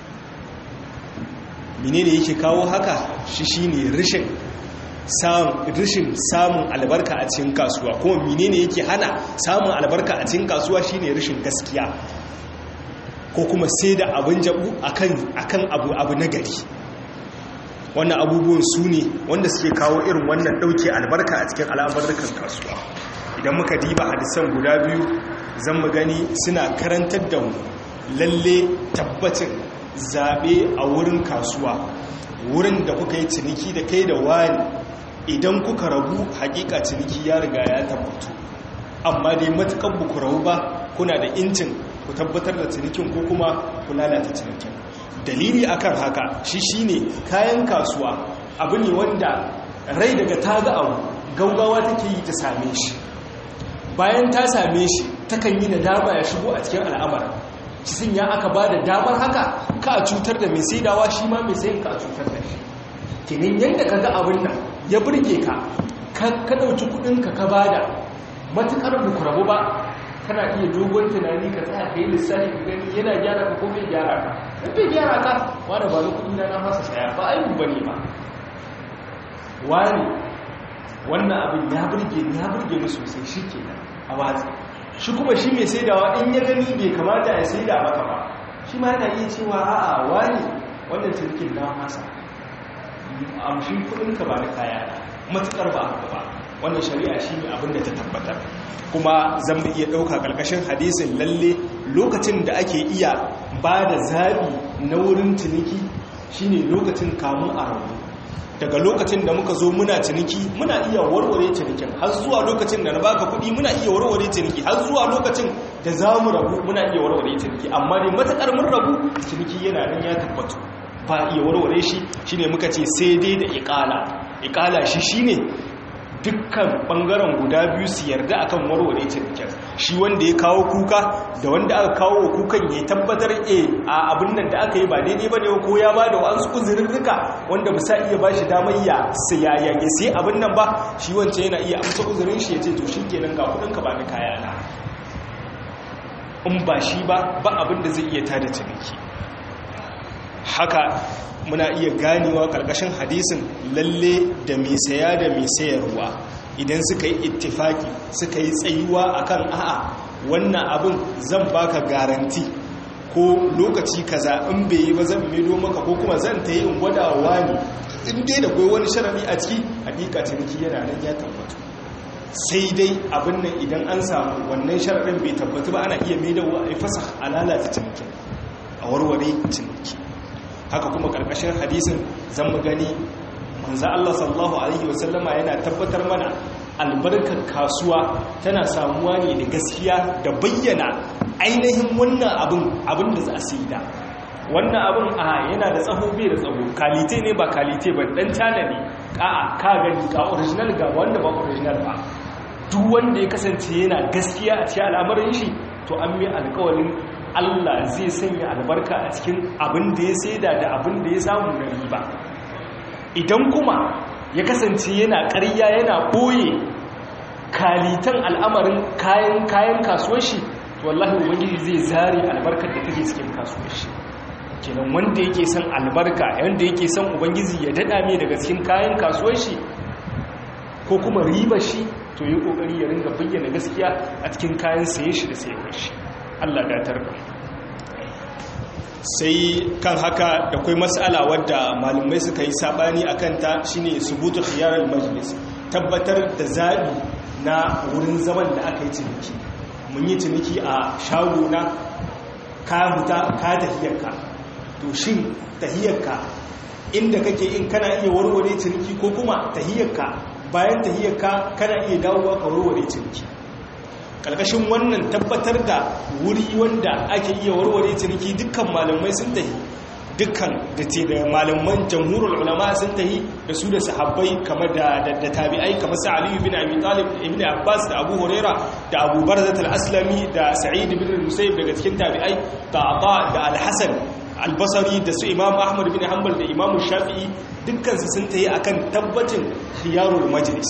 menene yake kawo haka shi shine rishin rishin samun albarka a cikin kasuwa kuma menene yake hana samun albarka a cikin kasuwa shine rishin gaskiya ko kuma sai da abin jabu akan abu abu na gari wannan abubuwan su ne wanda suke kawo irin wannan ɗauke albarka a cikin al'abarrukan kasuwa idan muka diba hadisan guda biyu zan mu gani suna karantar da mu lalle tabbacin zaɓe a wurin kasuwa wurin da kuka yi ciniki da kai da wani idan kuka rabu hakika ciniki ya riga ya tabbatu amma dai matukan ku rabu ba kuna da incin ku tabbatar da cinikin ko kuma ku lalata cinikin dalili akan haka shi shine kayan kasuwa abu ne wanda rai daga ta ga abu gaugawa take yi ta same shi bayan ta same shi takan yi nadama ya shigo a cikin al'amara cikin ya aka ba da damar haka ka a cutar da mai saidawa shi ma mai sayin ka a cutar da shi kinin yadda ka ga abin nan ya burge ka ka ɗauki kuɗinka ka ba da matuƙar bukurabu ba kana iya dogon tunani ka tsaya ka yi lissafi ka gani yana gyara ka ko bai gyara ka in bai gyara ka wani ba kuɗi na na masa saya ba aibu ba ne ba wani wannan abin ya burge ni ya burge ni sosai shi ke a watsi shi kuma shi mai saidawa in ya gani bai kamata ya saida maka ba shi ma yana iya cewa a'a wani wannan cinikin na masa amshin kuɗinka ba na kaya matuƙar ba haka ba wannan shari'a shi ne abinda ta tabbatar kuma zan mu iya ɗauka ƙarƙashin hadisin lalle lokacin da ake iya ba da zaɓi na wurin ciniki shine lokacin kamun a rabu daga lokacin da muka zo muna ciniki muna iya warware cinikin har zuwa lokacin da na baka kuɗi muna iya warware ciniki har zuwa lokacin da za mu rabu muna iya warware ciniki amma dai matuƙar mun rabu ciniki yana nan ya tabbatu ba iya warware shi shine muka ce sai dai da iƙala iƙala shi shine dukkan bangaren guda biyu su yarda akan warware cinikin shi wanda ya kawo kuka da wanda aka kawo kukan ya tabbatar e a abin nan da aka yi ba daidai ba ne ko ya ba da wa'ansu uzurirrika wanda ba sa iya ba shi damar ya sayaya ya sai abin nan ba shi wancan yana iya amsa uzurin shi ya ce to shi kenan ga kudinka ba ni kaya na in ba shi ba ba abin da zai iya tada ciniki haka muna iya ganewa ƙarƙashin hadisin lalle da mai saya da mai sayarwa idan suka yi ittifaki suka yi tsayuwa akan a'a wannan abin zan baka garanti ko lokaci kaza in bai yi ba zan maido maka ko kuma zan ta yi in gwadawa ne in dai da kwai wani sharami a ciki hakika ciniki yana nan ya tabbatu sai dai abin nan idan an samu wannan sharaɗin bai tabbatu ba ana iya maidawa a fasa a lalata cinikin a warware ciniki haka kuma karkashin hadisin zan mu gani manzo Allah sallallahu alaihi wasallama yana tabbatar mana albarkar kasuwa tana samuwa ne da gaskiya da bayyana ainihin wannan abin abin da za a saida wannan abin a yana da tsaho bai da tsaho kalite ne ba kalite ba dan tana ne a'a ka gani ga original ga wanda ba original ba duk wanda ya kasance yana gaskiya a cikin al'amarin shi to an mai alƙawarin Allah zai sanya albarka a cikin abin da ya saida da abin da ya samu na riba idan kuma ya kasance yana ƙarya yana ɓoye kalitan al'amarin kayan kayan kasuwar shi to wallahi ubangiji zai zare albarkar da take cikin kasuwar shi kenan wanda yake son albarka wanda yake son ubangiji ya dada mai daga cikin kayan kasuwar shi ko kuma riba shi to yi kokari ya ringa bayyana gaskiya a cikin kayan saye shi da sayarwar shi Allah datar da sai kan haka da kai matsala wadda malumai suka yi sabani a kanta shine subutu khiyarar majlis tabbatar da zaɓi na wurin zaman da aka yi ciniki mun yi ciniki a shagona ka huta ka tahiyarka to shin tahiyarka inda kake in kana iya warware ciniki ko kuma tahiyarka bayan tahiyarka kana iya dawowa ka warware ciniki ƙarƙashin wannan tabbatar da wuri wanda ake iya warware ciniki dukkan malamai sun tahi dukkan da ce da malaman jamhurul ulama sun tahi da su da sahabbai kamar da da tabi'ai kamar sa Ali ibn Abi Talib ibn Abbas da Abu Huraira da Abu Barzah al-Aslami da Sa'id ibn Musayyib daga cikin tabi'ai da Ata da Al-Hasan al-Basri da su Imam Ahmad ibn Hanbal da Imam Shafi'i dukkan su sun tahi akan tabbacin khiyarul majlis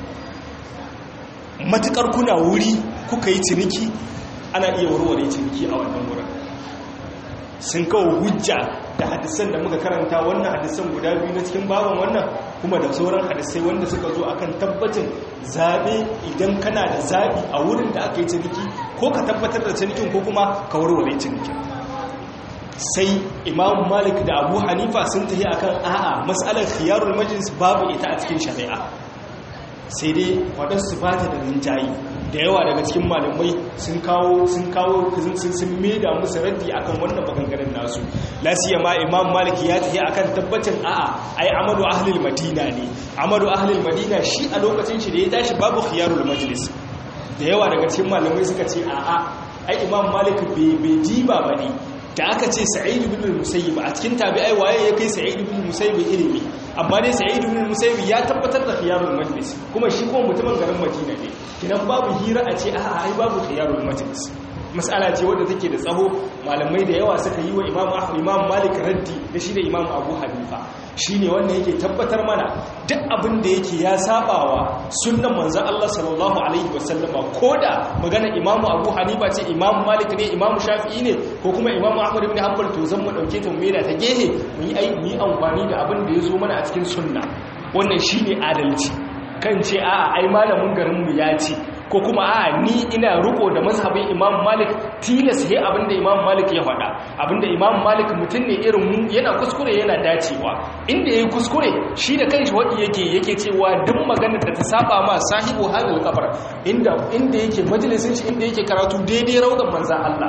matukar kuna wuri kuka yi ciniki ana iya warware ciniki a wannan wurin sun kawo hujja da hadisan da muka karanta wannan hadisan guda biyu na cikin baban wannan kuma da sauran hadisai wanda suka zo akan tabbacin zaɓe idan kana da zaɓi a wurin da aka yi ciniki ko ka tabbatar da cinikin ko kuma ka warware cinikin sai imam malik da abu hanifa sun tafi akan a'a matsalar khiyarul majlis babu ita a cikin shari'a sai dai waɗansu ba ta da rinjayi da yawa daga cikin malamai sun kawo sun kawo sun sun maida musu raddi akan wannan maganganun nasu lasiya ma imam maliki ya tafi akan tabbacin a'a ai amadu ahlul madina ne amadu ahlul madina shi a lokacin shi da ya tashi babu khiyarul majlis da yawa daga cikin malamai suka ce a'a ai imam malik bai jiba bane da aka ce sa'id ibn musayyib a cikin tabi'ai waye ya kai sa'id ibn musayyib ilimi amma dai sa'id ibn musayyib ya tabbatar da khiyarul majlis kuma shi kuma mutumin garin madina ne kidan babu hira a ce a'a ai babu khiyarul majlis mas'ala ce wadda take da tsaho malamai da yawa suka yi wa imam ahmad imam malik raddi da shi da imam abu hanifa shine wanda yake tabbatar mana duk abin da yake ya sabawa sunnan manzon Allah sallallahu alaihi wasallama koda magana imam abu hanifa ce imam malik ne imam shafi'i ne ko kuma imam ahmad ibn hanbal to zan mu dauke ta mu da ta gehe mu yi ai mu yi amfani da abin da ya zo mana a cikin sunna wannan shine adalci kan ce a'a ai malamin garin mu ya ce ko kuma a ni ina riko da mazhabin imam malik tilas he abinda imam malik ya faɗa abinda imam malik mutum ne irin mu yana kuskure yana dacewa inda yayi kuskure shi da kanshi wadi yake yake cewa duk maganar da ta saba ma sahibu halal kabar inda inda yake majalisin shi inda yake karatu daidai raudan manzan Allah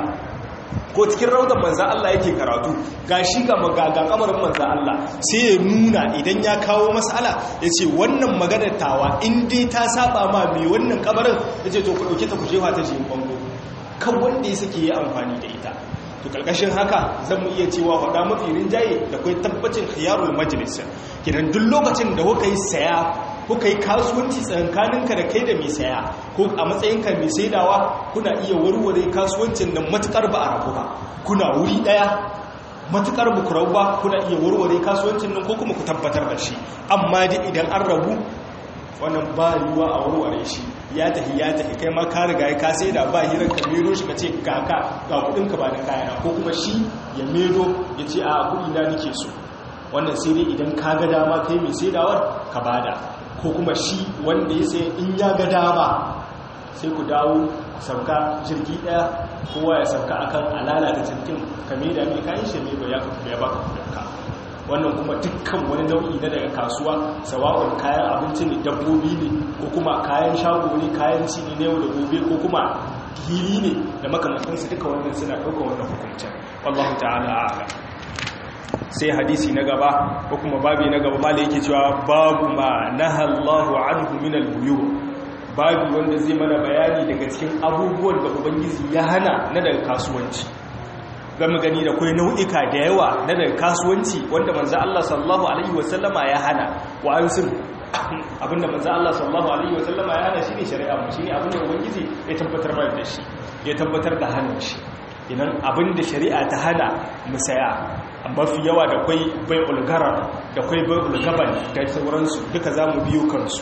ko cikin raudan manzan Allah yake karatu ga shi ga magaga kamarin manzan Allah sai ya nuna idan ya kawo mas'ala ya ce wannan maganar tawa in dai ta saba ma mai wannan kamarin ya ce to ku ɗauke ta ku jefa ta jiyin bango kan wanda ya suke yi amfani da ita to karkashin haka zan mu iya cewa faɗa mafi rinjaye da kai tabbacin khiyarul majlis kidan duk lokacin da kuka yi saya kuka yi kasuwanci tsakaninka da kai da mai saya ko a matsayinka mai saidawa kuna iya warware kasuwancin nan matukar ba a rabu ba kuna wuri daya matukar ba ku rabu ba kuna iya warware kasuwancin nan ko kuma ku tabbatar da shi amma dai idan an rabu wannan ba yiwuwa a warware shi ya tafi ya tafi kai ma ka riga ka sai da ba hirar ka mero shi ka ce kaka ga kudin ka ba da kayana ko kuma shi ya mero ya ce a kudi na nake so wannan sai dai idan ka ga dama kai mai saidawar ka bada ko kuma shi wanda ya sai in ya ga dama sai ku dawo ku sauka jirgi daya kowa ya sauka akan alala da jirgin kame da mai kayan shi mai ya ya baka kudinka wannan kuma dukkan wani nau'i na daga kasuwa sawa'un kayan abinci ne dabbobi ne ko kuma kayan shago ne kayan ci ne yau da gobe ko kuma hili ne da makamantansu duka wannan suna ɗaukar wannan hukuncin wallahu ta'ala a'lam sai hadisi na gaba ko kuma babi na gaba mala yake cewa babu ma nahallahu anhu min al-buyu babu wanda zai mana bayani daga cikin abubuwan da ubangiji ya hana na daga kasuwanci zama gani da kai nau'ika da yawa na daga kasuwanci wanda manzo Allah sallallahu alaihi wasallama ya hana wa ansun abinda manzo Allah sallallahu alaihi wasallama ya hana shine shari'a mu shine abinda ubangiji ya tabbatar mana da shi ya tabbatar da hannun shi idan abinda shari'a ta hana mu saya mafi yawa da kwai bai ulgarar da kwai bai ulgaban da sauransu duka za mu biyu kansu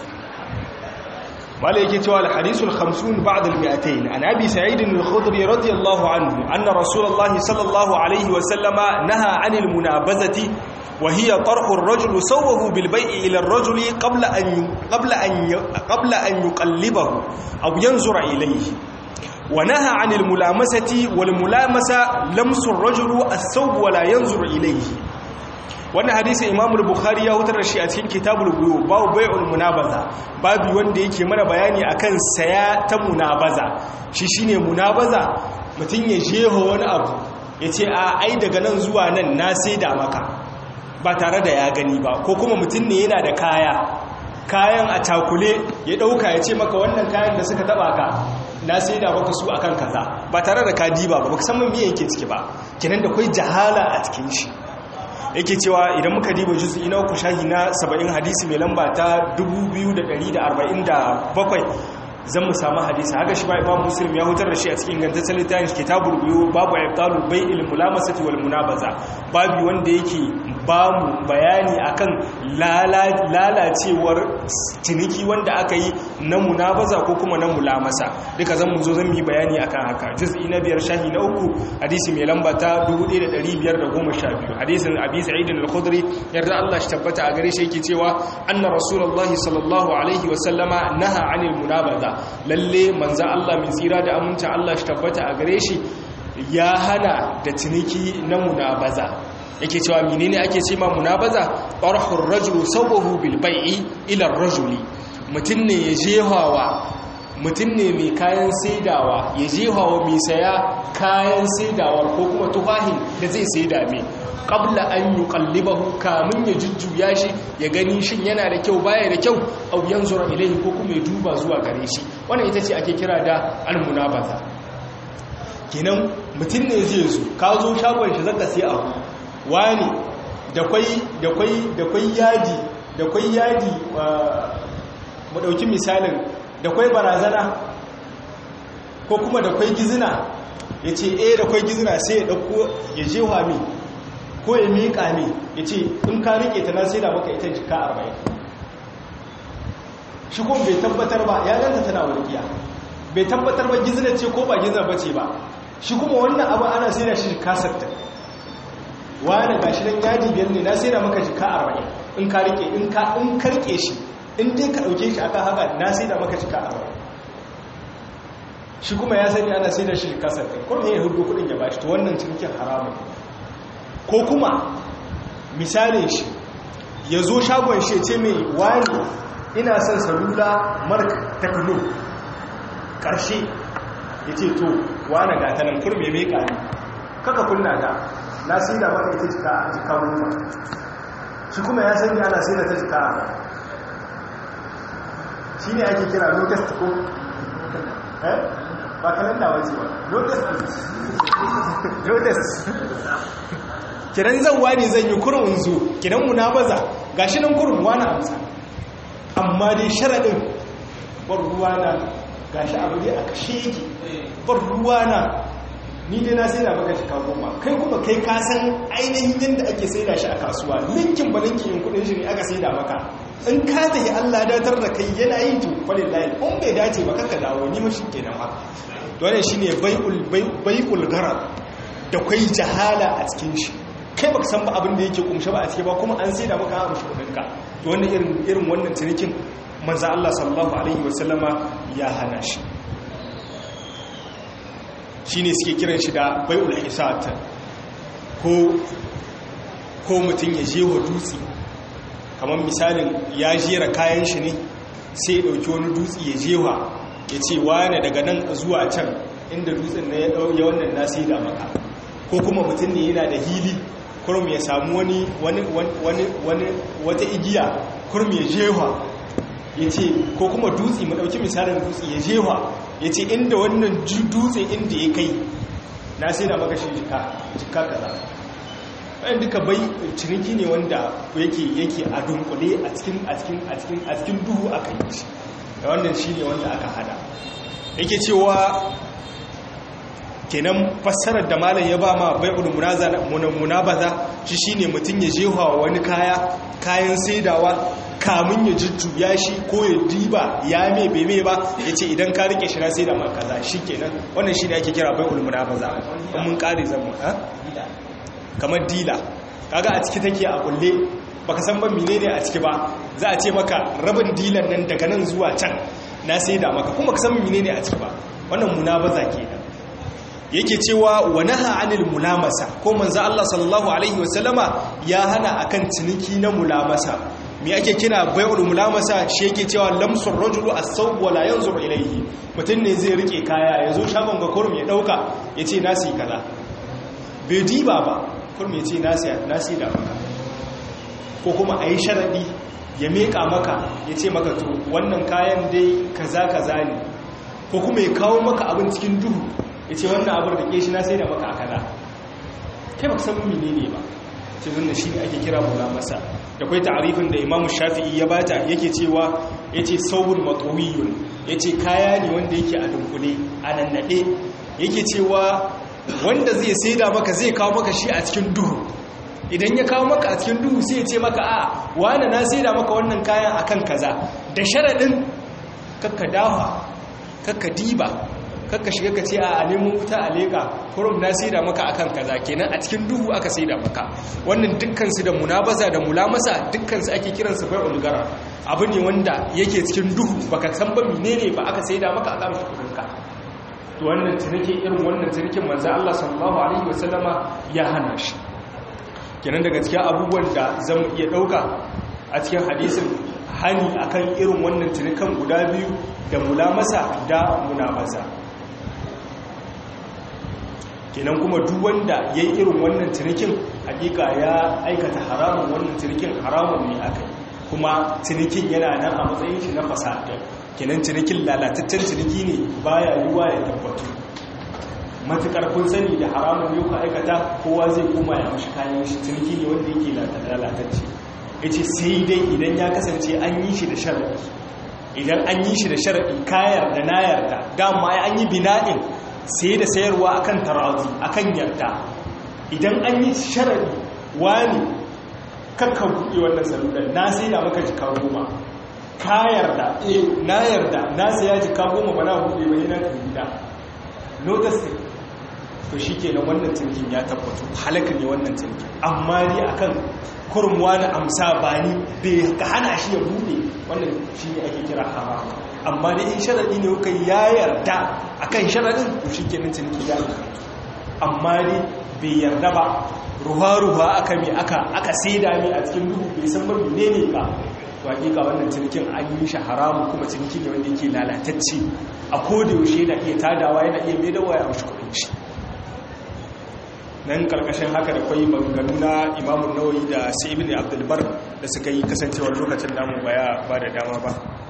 mala yake cewa al-hadisul 50 ba'da al-mi'atayn an abi sa'id al-khudri radiyallahu anhu anna rasulullah sallallahu alayhi wa sallama naha 'anil munabazati wa hiya tarhu ar-rajul sawwahu bil bay'i ila ar-rajuli qabla an qabla an qabla an yuqallibahu aw yanzura ilayhi ونهى عن الملامسة والملامسة لمس الرجل الثوب ولا ينظر إليه wannan hadisi Imam al-Bukhari ya hutar da shi a cikin Kitabul Buyu babu bai'ul munabaza babu wanda yake mana bayani akan saya ta munabaza shi shine munabaza mutun ya jeho wani abu yace a ai daga nan zuwa nan na saida maka ba tare da ya gani ba ko kuma mutum ne yana da kaya kayan a takule ya dauka ya ce maka wannan kayan da suka taba ka na sai da baka su akan kaza ba tare da ka diba ba baka san me yake ciki ba kenan da kai jahala a cikin shi yake cewa idan muka diba juz'i na uku shahi na 70 hadisi mai lamba ta 2147 zan mu samu hadisi haka shi ba imam muslim ya hutar da shi a cikin ingantaccen littafin kitabul biyu babu ibtalul bai'il mulamasati wal munabaza babu wanda yake ba mu bayani akan lalacewar ciniki wanda aka yi na munabaza ko kuma na mulamasa duka zan mu zo zan yi bayani akan haka juz'i na biyar shahi na uku hadisi mai lamba ta 1512 hadisin abi sa'id al-khudri yarda Allah shi tabbata a gare shi yake cewa anna rasulullahi sallallahu alaihi wa sallama naha 'anil munabaza lalle manzo Allah mai tsira da aminta Allah shi tabbata a gare shi ya hana da ciniki na munabaza yake cewa menene ake ce ma munabaza qarhur rajulu sawahu bil bai'i ila ar-rajuli mutun ne ya jehawa mutun ne mai kayan saidawa ya jehawa mai saya kayan saidawar ko kuma tufahin da zai saida mai qabla an yuqallibahu kamun ya jujjuya shi ya gani shin yana da kyau baya da kyau aw yanzura ilayhi ko kuma ya duba zuwa gare shi wannan ita ce ake kira da al-munabaza kenan mutun ne zai zo ka zo shagon shi zaka sai abu wani da kwai da kwai da kwai yadi da kwai yadi mu dauki misalin da kwai barazana ko kuma da kwai gizina yace eh da kwai gizina sai ya dauko ya je wa mi ko ya miƙa mi yace in ka rike ta na sai da maka ita jika 40 shi kuma bai tabbatar ba ya ganta tana warkiya bai tabbatar ba gizina ce ko ba gizina bace ba shi kuma wannan abu ana sai da shi kasarta wani gashi nan yaji biyar ne na sai da maka jika arba'in in ka rike in ka in karke shi in dai ka dauke shi aka haka na sai da maka jika arba'in shi kuma ya sani ana sai da shi jika sattin kuma ya hudu kudin ya bashi to wannan cinikin haramun ko kuma misalin shi ya zo shagon shi ce mai wani ina son salula mark tekno karshe ya ce to wani gatanan kurme mai kari kaka kunna ta na sai da maka ita jika jika goma shi kuma ya sani ana sai da ta jika shi ne ake kira locust ko eh ba kalanda wace ba locust locust kiran zan wani zan yi kurun zo kiran mu na baza gashi nan kurun wani amsa amma dai sharaɗin bar ruwa na gashi abu dai a kashe yake bar ruwa na ni dai na sai da maka shika goma kai kuma kai ka san ainihin yadda ake sai da shi a kasuwa linkin ba linkin yin kudin shi ne aka sai da maka in ka tafi Allah datar da kai yana yin tu falin layin in bai dace ba kanka dawo ni mashi kenan ba dole shi ne bai'ul garar da kwai jahala a cikin shi kai baka san ba abin da yake kumshe ba a ciki ba kuma an sai da maka amshi kudinka to wannan irin irin wannan cinikin manzo Allah sallallahu alaihi wasallama ya hana shi shi ne suke kiran shi da bai'ul hisat ko ko mutum ya je wa dutse kamar misalin ya jera kayan shi ne sai ya ɗauki wani dutse ya jewa ya ce wane daga nan zuwa can inda dutsen na ya ɗauye wannan na sai da maka ko kuma mutum ne yana da hili kurum ya samu wani wani wata igiya kurum ya jewa ya ce ko kuma dutse mu ɗauki misalin dutse ya jewa ya ce inda wannan dutse inda ya kai na sai da maka shi jika jika kaza bayan duka bai ciniki ne wanda yake yake a dunkule a cikin a cikin a cikin a cikin duhu aka yi shi da wannan shi ne wanda aka hada yake cewa kenan fassarar da malam ya ba ma bai'ul munabaza shi shine mutum ya jewa wani kaya kayan saidawa kamun ya jujjuya shi ko ya diba ya me bai me ba ya ce idan ka rike shi na sai da man kaza shi kenan wannan shi ne ake kira bai ulmuna ba za a mun kare zama ha kamar dila kaga a ciki take a kulle baka san ban mine ne a ciki ba za a ce maka rabin dilan nan daga nan zuwa can na sai da maka kuma ka san mine ne a ciki ba wannan munabaza kenan yake cewa wa naha anil mulamasa ko manzo Allah sallallahu alaihi wasallama ya hana akan ciniki na mulamasa me ake kira bai'ul mulamasa shi yake cewa lamsur rajulu as-sawb wala yanzur ilayhi mutun ne zai rike kaya yazo shagon ga kurum ya dauka yace nasi kaza bai diba ba kurum yace nasi nasi da baka ko kuma a yi sharaɗi ya meƙa maka ya ce maka to wannan kayan dai kaza kaza ne ko kuma ya kawo maka abin cikin duhu ya ce wannan abin da ke shi na sai da maka a kaza kai baka san mene ne ba ce wannan shi ne ake kira mula masa da kwai ta'arifin da imamu shafi'i ya bata yake cewa ya ce saubun matawiyun ya ce kaya ne wanda yake a dunkule a nannaɗe yake cewa wanda zai saida maka zai kawo maka shi a cikin duhu idan ya kawo maka a cikin duhu sai ya ce maka a wane na saida maka wannan kayan akan kaza da sharaɗin kakka dawa kakka diba kakka shiga ka ce a nemo wuta a leƙa kurum na saida maka akan kaza kenan a cikin duhu aka saida maka wannan dukkansu da munabaza da mulamasa dukkansu ake kiransu bai ulgara abu ne wanda yake cikin duhu baka san ba menene ba aka saida maka a kamshi kudinka to wannan ciniki irin wannan cinikin manzo Allah sallallahu alaihi wasallama ya hana shi kenan daga cikin abubuwan da zan iya dauka a cikin hadisin hani akan irin wannan cinikan guda biyu da mulamasa da munabasa kenan kuma duk wanda ya yi irin wannan cinikin hakika ya aikata haramun wannan cinikin haramun ne aka yi kuma cinikin yana nan a matsayin shi na fasada kenan cinikin lalataccen ciniki ne baya yiwa ya tabbatu matukar kun sani da haramun yau ka aikata kowa zai koma ya mashi kayan shi ciniki ne wanda yake lalatacce ya ce sai dai idan ya kasance an yi shi da sharaɗi idan an yi shi da sharaɗi kayar da na yarda dama an yi bina'in sai da sayarwa akan tarazi akan yarda idan an yi sharaɗi wani kakka buɗe wannan salular na sai da maka jika goma ka yarda eh na yarda na saya jika goma ba na buɗe ba yana ka gida notice to shi ke wannan cinkin ya tabbatu halaka ne wannan cinkin amma ni akan kurmuwa na amsa ba ni bai ka hana shi ya buɗe wannan shi ne ake kira haram amma da in sharaɗi ne kuka ya yarda akan sharaɗin to shi ke nan cinkin ya amma ne bai yarda ba ruwa-ruwa aka mai aka aka saida mai a cikin duhu bai san bar ne ne ba to hakika wannan cinikin an yi shi haramu kuma ciniki ne wanda yake lalatacce a koda yaushe yana iya tadawa yana iya mai dawa ya amshi kuɗin shi nan karkashin haka da kwai maganganu na imamun nawayi da sai ibn abdulbar da suka yi kasancewar lokacin namu baya ba da dama ba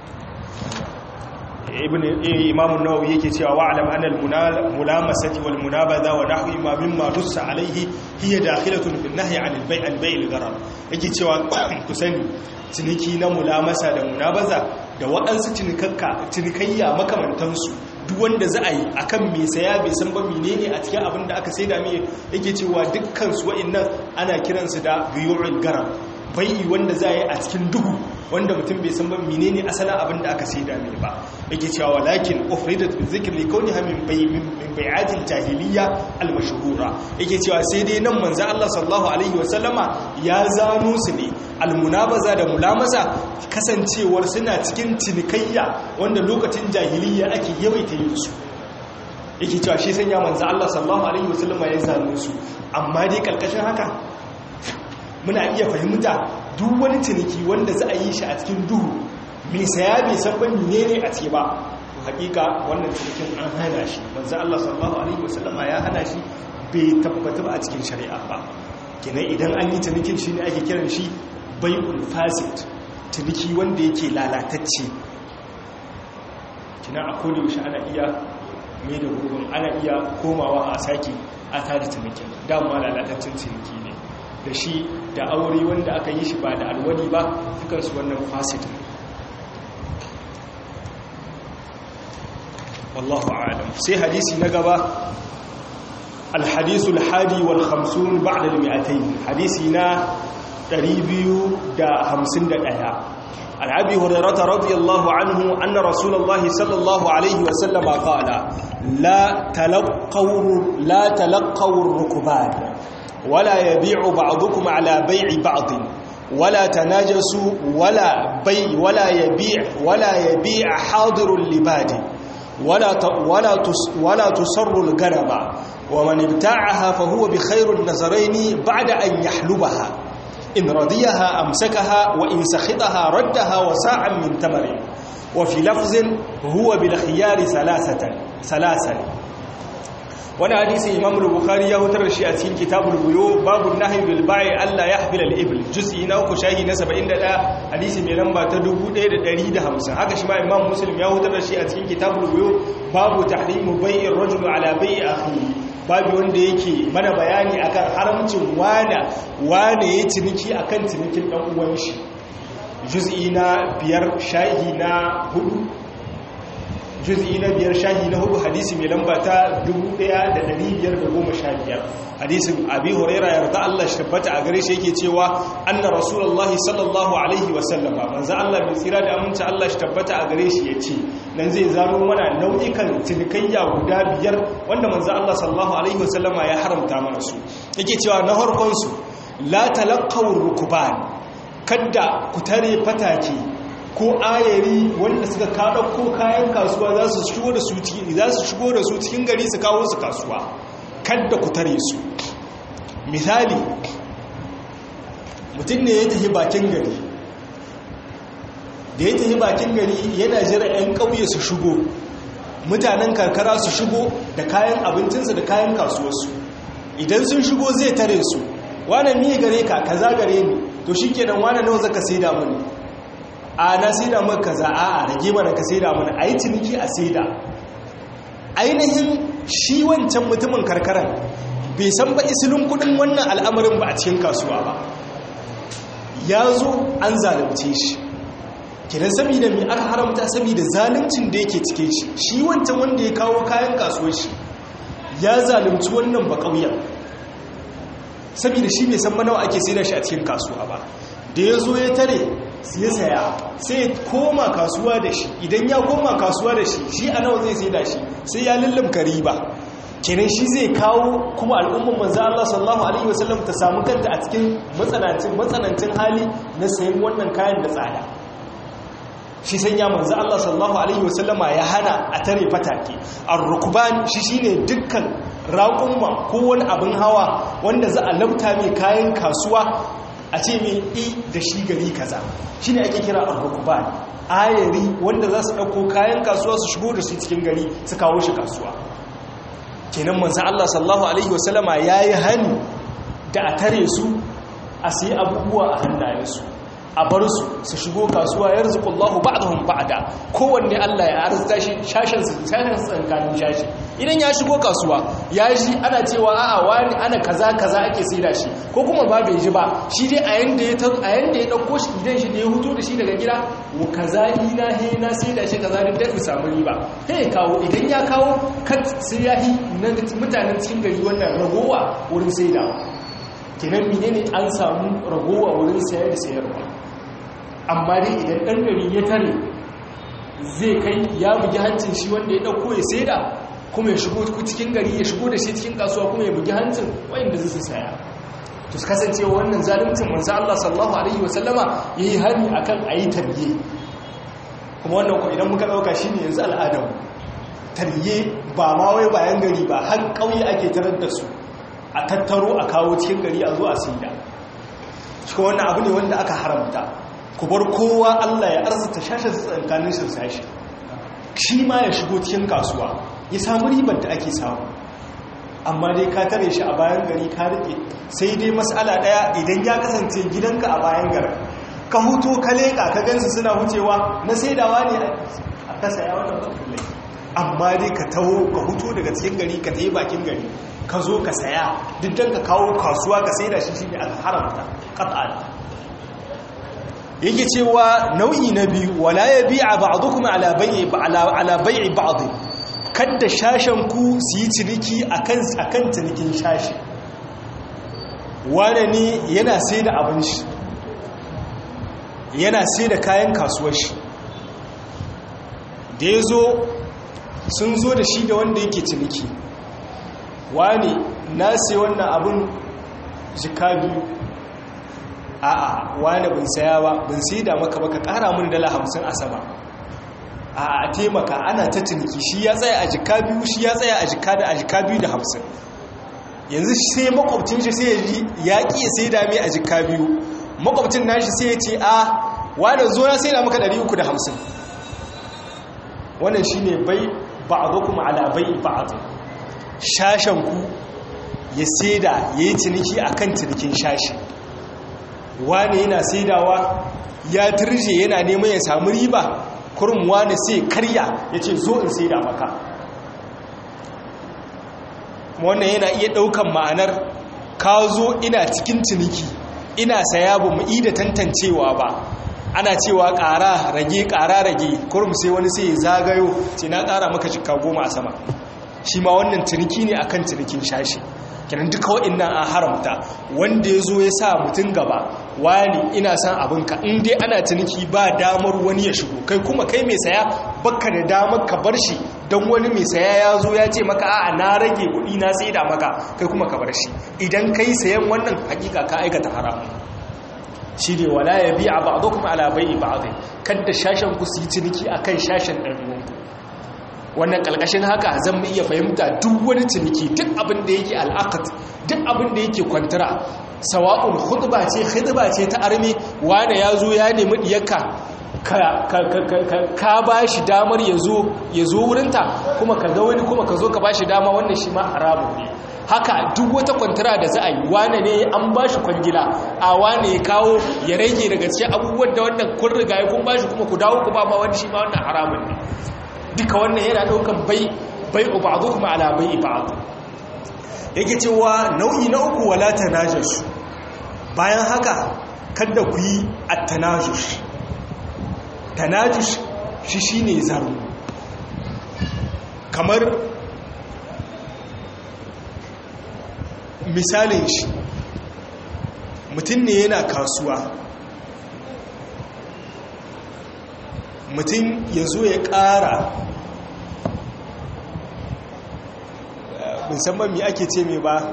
ibn imam an-nawawi yake cewa wa'lam anna al-mulamasati wal munabaza wa nahwi ma mimma russa alayhi hiya dakhilatun fi an-nahy 'an al-bay' al-bay' al-gharar yake cewa ku sani ciniki na mulamasa da munabaza da waɗansu cinikakka cinikayya makamantansu duk wanda za a yi akan mai saya bai san ba menene a cikin abin da aka saida mai yake cewa dukkan su wa'annan ana kiransu da biyu'ul garar bai'i wanda za a yi a cikin duhu wanda mutum bai san ba menene asalin abin da aka saida mai ba yake cewa walakin ufridat bi zikr li kawniha min bai min bai'atil jahiliya al mashhura yake cewa sai dai nan manzo Allah sallallahu alaihi wasallama ya zano su ne al munabaza da mulamasa kasancewar suna cikin cinikayya wanda lokacin jahiliya ake yawaita yin su yake cewa shi sanya manzo Allah sallallahu alaihi wasallama ya zano su amma dai kalkashin haka muna iya fahimta duk wani ciniki wanda za a yi shi a cikin duhu mai saya bai san ban ne ne a ce ba to hakika wannan cinikin an hana shi manzo Allah sallallahu alaihi wasallama ya hana shi bai tabbata ba a cikin shari'a ba kenan idan an yi cinikin shi ne ake kiran shi bai'ul fasid ciniki wanda yake lalatacce kina a koda yaushe ana iya mai da gurbin ana iya komawa a sake a tada cinikin dama lalataccen ciniki ne da shi da aure wanda aka yi shi ba da alwali ba dukansu wannan fasid wallahu a'lam sai hadisi na gaba alhadisu alhadi wal khamsun ba'da al-mi'atayn hadisi na 251 عن ابي هريره رضي الله عنه ان رسول الله صلى الله عليه وسلم قال لا تلقوا لا تلقوا الركبان ولا يبيع بعضكم على بيع بعض ولا تناجسوا ولا بيع ولا يبيع ولا يبيع حاضر لباد ولا ولا ولا تصر الغنم ومن ابتاعها فهو بخير النظرين بعد ان يحلبها ان رضيها امسكها وان سخطها ردها وساعا من تمر وفي لفظ هو بالخيار ثلاثه ثلاثا wani hadisi imam bukhari ya hutar da shi a cikin kitabul buyo babu nahyi bil bai'i alla yahbil al ibl juz'i na uku shahi na 71 hadisi mai lamba ta 1150 haka shi ma imam muslim ya hutar da shi a cikin kitabul buyo babu tahrimu bai'ir rajul ala bai'i akhihi babu wanda yake mana bayani akan haramcin wana wane ya ciniki akan cinikin dan uwan shi juz'i na biyar shahi na hudu juz'i na biyar shahi na hudu hadisi mai lamba ta 1515 hadisin abi huraira yarda Allah shi tabbata a gare shi yake cewa anna rasulullahi sallallahu alaihi wasallama manzo Allah mai tsira da aminci Allah shi tabbata a gare shi yace nan zai zaro mana nau'ikan cinikayya guda biyar wanda manzo Allah sallallahu alaihi wasallama ya haramta mana su yake cewa na harkon su la talaqaw rukuban kadda ku tare fatake ko ayari wanda suka kada ko kayan kasuwa za su shigo da su za su shigo da su cikin gari su kawo su kasuwa kadda ku tare su misali mutum ne ya tafi bakin gari da ya tafi bakin gari yana jira 'yan ƙauye su shigo mutanen karkara su shigo da kayan abincinsu da kayan kasuwarsu idan sun shigo zai tare su wane mi gare ka kaza gare ni to shi kenan wane nawa zaka sai da mani a na saida maka kaza a rage mana ka saida mana a yi ciniki a saida ainihin shi wancan mutumin karkarar bai san ba isilin kudin wannan al'amarin ba a cikin kasuwa ba ya zo an zalunce shi kidan saboda mai aka haramta saboda zaluncin da yake cike shi shi wancan wanda ya kawo kayan kasuwar shi ya zalunci wannan ba ƙauyen saboda shi bai san manawa ake saida shi a cikin kasuwa ba da ya zo ya tare ya saya sai ya koma kasuwa da shi idan ya koma kasuwa da shi shi a nawa zai sai da shi sai ya lullumka riba kenan shi zai kawo kuma al'ummar manzo Allah sallallahu alaihi wasallam ta samu kanta a cikin matsanancin matsanancin hali na sayan wannan kayan da tsada shi sanya manzo Allah sallallahu alaihi wasallama ya hana a tare fatake ar-rukban shi shine dukkan raƙumma ko wani abin hawa wanda za a labta mai kayan kasuwa a ce mai i da shi gari kaza shi ne ake kira al-rukban ayari wanda za su ɗauko kayan kasuwa su shigo da shi cikin gari su kawo shi kasuwa kenan manzan Allah sallahu Alaihi wasallama ya yi hani da a tare su a sai abubuwa a hannayensu a bar su su shigo kasuwa ya rizuku Allahu ba'dahum ba'da kowanne Allah ya arzuta shi shashin su shashin tsankanin shashi idan ya shigo kasuwa ya ji ana cewa a'a wani ana kaza kaza ake saida shi ko kuma ba bai ji ba shi dai a yanda ya a yanda ya dauko shi idan shi ne ya huto da shi daga gida wa kaza ina he na saida shi kaza din da samu riba sai kawo idan ya kawo kat sai ya hi na mutanen cikin gari wannan ragowa wurin saida kenan menene an samu ragowa wurin sayar da sayarwa amma dai idan ɗan gari ya tare zai kai ya bugi hancin shi wanda ya ɗauko ya saida kuma ya shigo cikin gari ya shigo da shi cikin kasuwa kuma ya bugi hancin wayanda zai saya to su kasance wannan zalimcin manzo Allah sallallahu alaihi wasallama yayi hani akan ayi tarbiye kuma wannan ko idan muka dauka shine yanzu al'adam tarbiye ba ma wai bayan gari ba har kauye ake tarar da su a tattaro a kawo cikin gari a zo a saida shi wannan abu ne wanda aka haramta ku bar kowa Allah ya arzuta shashin tsankanin shi sashi shi ma ya shigo cikin kasuwa ya samu ribar da ake samu amma dai ka tare shi a bayan gari ka rike sai dai matsala daya idan ya kasance gidanka a bayan gari ka huto ka leka ka gansu suna hucewa na saidawa ne a kasa ya wannan bakulai amma dai ka taho ka huto daga cikin gari ka tayi bakin gari ka zo ka saya duk dan ka kawo kasuwa ka saida shi shi ne aka haramta qat'an yake cewa nau'i na biyu wala yabi'a ba'dukum ala bai'i ala bai'i ba'd kada shashen ku su yi ciniki akan akan cinikin shashi wane ne yana sai da abin shi yana sai da kayan kasuwar shi da ya zo sun zo da shi da wanda yake ciniki wane na sai wannan abin jika biyu a'a wane bin saya ba bin sai da maka baka kara mun dala hamsin a sama a taimaka ana ta ciniki shi ya tsaya a jika biyu shi ya tsaya a jika da a jika biyu da hamsin yanzu sai makwabcin shi sai ya ƙi ya sai dame a jika biyu makwabcin nashi sai ya ce a wane zo na sai da maka 350 wannan shi ne bai ba'adu kuma ala bai ba'adu shashenku ya saida ya yi ciniki a kan cinikin shashi wane yana saidawa ya turje yana neman ya samu riba kurum wane sai karya ya ce zo in saida maka wannan yana iya ɗaukan ma'anar ka zo ina cikin ciniki ina saya ba mu da tantancewa ba ana cewa ƙara rage ƙara rage kurum sai wani sai zagayo ce na ƙara maka jika goma a sama shi ma wannan ciniki ne akan cinikin shashi kenan duka wa'annan an haramta wanda ya zo ya sa mutum gaba wani ina son abinka in dai ana ciniki ba damar wani ya shigo kai kuma kai mai saya baka da damar ka bar shi don wani mai saya ya zo ya ce maka a'a na rage kuɗi na sai da maka kai kuma ka bar shi idan kai sayan wannan hakika ka aikata haramun shi ne wala ya biya ba a kuma alabai ba a kadda shashen ku su yi ciniki a kan shashen ɗan'uwanku wannan ƙalƙashin haka zan iya fahimta duk wani ciniki duk abin da yake al'akat duk abin da yake kwantara sawa'un hudba ce hudba ce ta armi wane ya zo ya nemi diyarka ka ba shi damar ya zo wurinta kuma ka ga wani kuma ka zo ka ba shi dama wannan shi ma haramun ne haka duk wata kwantara da za a yi wane ne an ba shi kwangila a wane ya kawo ya rage daga cikin abubuwan da wannan kun riga ya kun ba shi kuma ku dawo ku ba ma wani shi ma wannan haramun ne duka wannan yana daukan bai bai ba'dhu kuma ala bai ba'd yake cewa nau'i na uku wala tanajus bayan haka kada ku yi at-tanajus tanajus shi shine zaro kamar misalin shi mutum ne yana kasuwa mutum ya zo ya ƙara musamman mi ake ce mai ba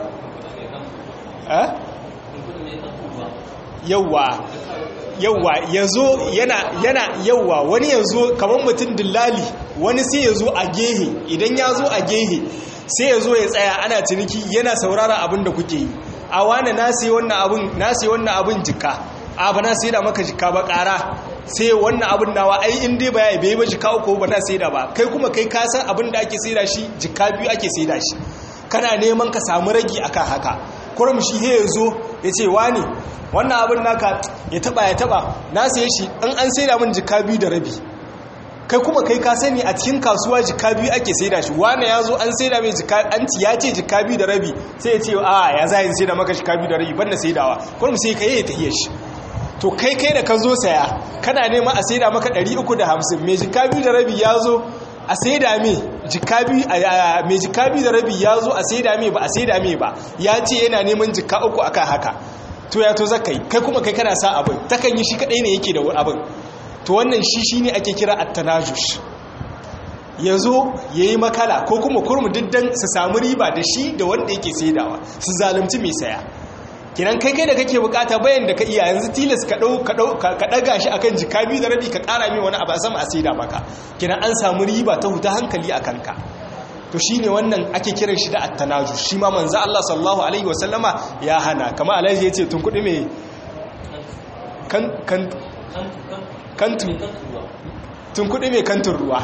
yauwa yauwa ya zo yana yana yauwa wani ya zo kamar mutum dillali wani sai ya zo a gehe idan ya zo a gehe sai ya zo ya tsaya ana ciniki yana saurara abin da kuke yi a wane na sai wannan abin jika a ba na sai da maka jika ba ƙara sai wannan abin nawa ai in dai baya bai ba jika uku ba na sai da ba kai kuma kai ka san abin da ake sai da shi jika biyu ake sai da shi kana neman ka samu ragi akan haka kurum shi he yazo ya ce wani wannan abin naka ya taba ya taba na sai shi in an sai da min jika biyu da rabi kai kuma kai ka sani a cikin kasuwa jika biyu ake sai da shi wani ya zo an sai da mai jika an ya ce jika biyu da rabi sai ya ce a ya za yin sai da maka jika biyu da rabi ban na saidawa kurum sai ka yi ya tafiye shi to kai kai da ka zo saya kana nema a saida maka 350 mai jika biyu da rabi ya zo a saida mai jika biyu mai jika biyu da rabi ya zo a saida mai ba a saida mai ba ya ce yana neman jika uku akan haka to ya to zakai kai kuma kai kana sa abin takan yi shi kadai ne yake da abin to wannan shi shine ake kira at-tanajush ya zo ya yi makala ko kuma kurmu diddan su samu riba da shi da wanda yake saidawa su zalunci mai saya kinan kai kai da kake bukata bayan da ka iya yanzu tilas ka dau ka dau ka daga shi akan jika biyu da rabi ka kara mai wani abu a sama a saida maka kinan an samu riba ta huta hankali a kanka to shine wannan ake kiran shi da at-tanaju shi ma manzo Allah sallallahu alaihi wasallama ya hana kama alhaji yace tun kudi mai kan kan kantun tun kudi mai kantun ruwa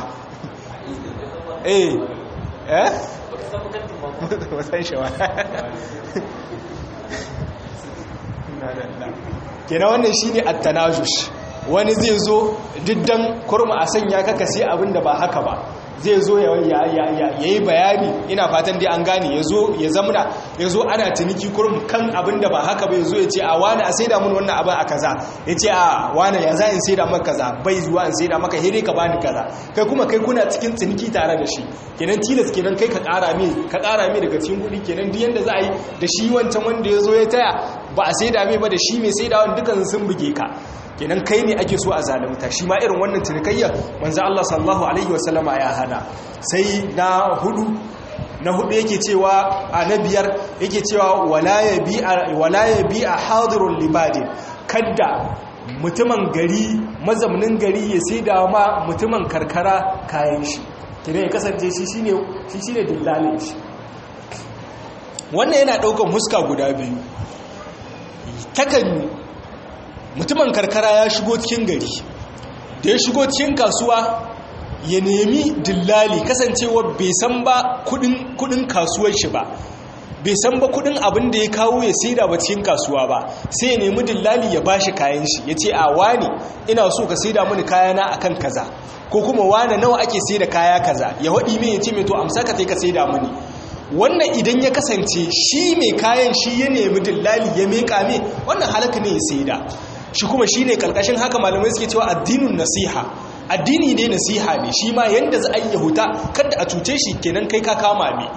eh eh wasan shawa kenan wannan shine at-tanajush wani zai zo diddan kurma a sanya kaka sai abinda ba haka ba zai zo ya yi bayani ina fatan dai an gane ya zo ya zamuna ya zo ana ciniki kurum kan abinda ba haka ba ya zo ya ce a wani a saida mun wannan abin a kaza ya ce a wani ya za in saida maka kaza bai zuwa in saida maka hire ka bani kaza kai kuma kai kuna cikin ciniki tare da shi kenan tilas kenan kai ka kara mai ka kara mai daga cikin kuɗi kenan duk yanda za a yi da shi wancan wanda ya zo ya taya ba a saida mai ba da shi mai saidawa dukan sun buge ka kenan kai ne ake so a zalimta shi ma irin wannan cinikayya manzo Allah sallallahu alaihi wasallama ya hana sai na hudu na hudu yake cewa a na biyar yake cewa wala yabi'a wala yabi'a hadirul libadin kadda mutumin gari mazaunin gari ya saida ma mutumin karkara kayan shi kenan ya kasance shi shine shi shine dillalin shi wannan yana daukan huska guda biyu takan mutumin karkara ya shigo cikin gari da ya shigo cikin kasuwa ya nemi dillali kasancewa bai san ba kudin kasuwar shi ba bai san ba kudin abin da ya kawo ya saida ba cikin kasuwa ba sai ya nemi dillali ya bashi kayan shi ya ce a wani ina so ka saida mini kayana akan kaza ko kuma wane nawa ake saida kaya kaza ya waɗi mai ya ce mai to amsa ka ka saida mini wannan idan ya kasance shi mai kayan shi ya nemi dillali ya meka mai wannan halaka ne ya saida shi kuma shi ne kalkashin haka malamai suke cewa addinin nasiha addini ne nasiha ne shi ma yanda za a yi yahuta kada a cuce shi kenan kai ka kama mai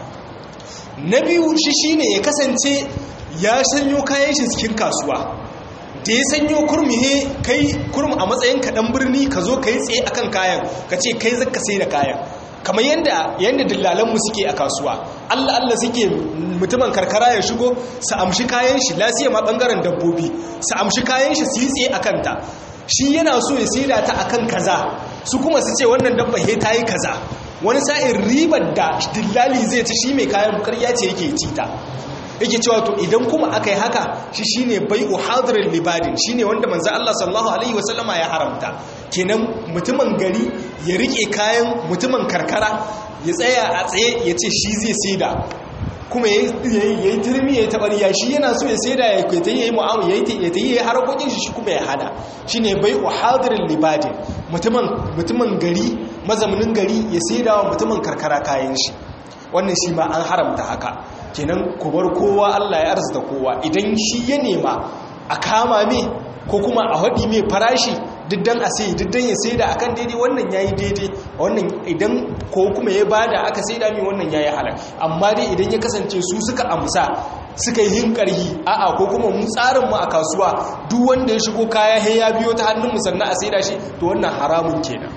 na biyu shi shine ya kasance ya sanyo kayan shi cikin kasuwa da ya sanyo kurmi he kai kurmi a matsayin kaɗan birni ka zo ka yi tsaye akan kayan ka ce kai zaka sai da kayan kamar yadda yadda dillalanmu suke a kasuwa allah allah suke mutumin karkara ya shigo su amshi kayan shi lasiya ma ɓangaren dabbobi su amshi kayan shi su yi tsaye a kanta shi yana so ya saida ta akan kaza su kuma su ce wannan dabba he ta yi kaza wani sa'in ribar da dillali zai ci shi mai kayan karya ce yake ci ta yake cewa to idan kuma aka yi haka shi shine bai'u hadirin libadin shine wanda manzo Allah sallallahu alaihi wasallama ya haramta kenan mutumin gari ya rike kayan mutumin karkara ya tsaya a tsaye ya ce shi zai saida kuma ya yi turmi ya yi tabariya shi yana so ya saida ya kwaita ya yi mu'amu ya yi ya yi harkokin shi kuma ya hada shi ne bai wa hadirin libadin mutumin gari mazaunin gari ya saida wa mutumin karkara kayan shi wannan shi ma an haramta haka kenan kubar kowa allah ya arzita kowa idan shi ya nema a kama me ko kuma a haɗi mai farashi diddan a sai diddan ya sai da akan daidai wannan yayi daidai wannan idan ko kuma ya bada aka sai da mai wannan yayi halal amma dai idan ya kasance su suka amsa suka yi hinkarhi a'a ko kuma mu tsarin mu a kasuwa duk wanda ya shigo kaya he ya biyo ta hannun mu sannan a sai da shi to wannan haramun kenan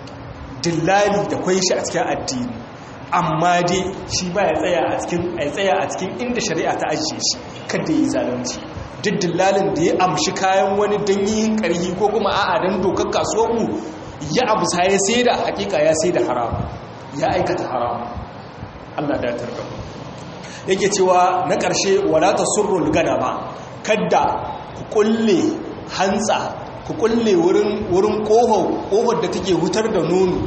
dillali da kwai shi a cikin addini amma dai shi ba ya tsaya a cikin ya tsaya a cikin inda shari'a ta ajiye shi kada yi zalunci duk dillalin da ya amshi kayan wani don yin ƙarhi ko kuma a'a don dokar kasuwanmu ya abu sa ya sai da hakika ya sai da haram ya aikata haram Allah da tarba yake cewa na ƙarshe wadata surrul gana ba kadda ku kulle hantsa ku kulle wurin ƙofar da take hutar da nono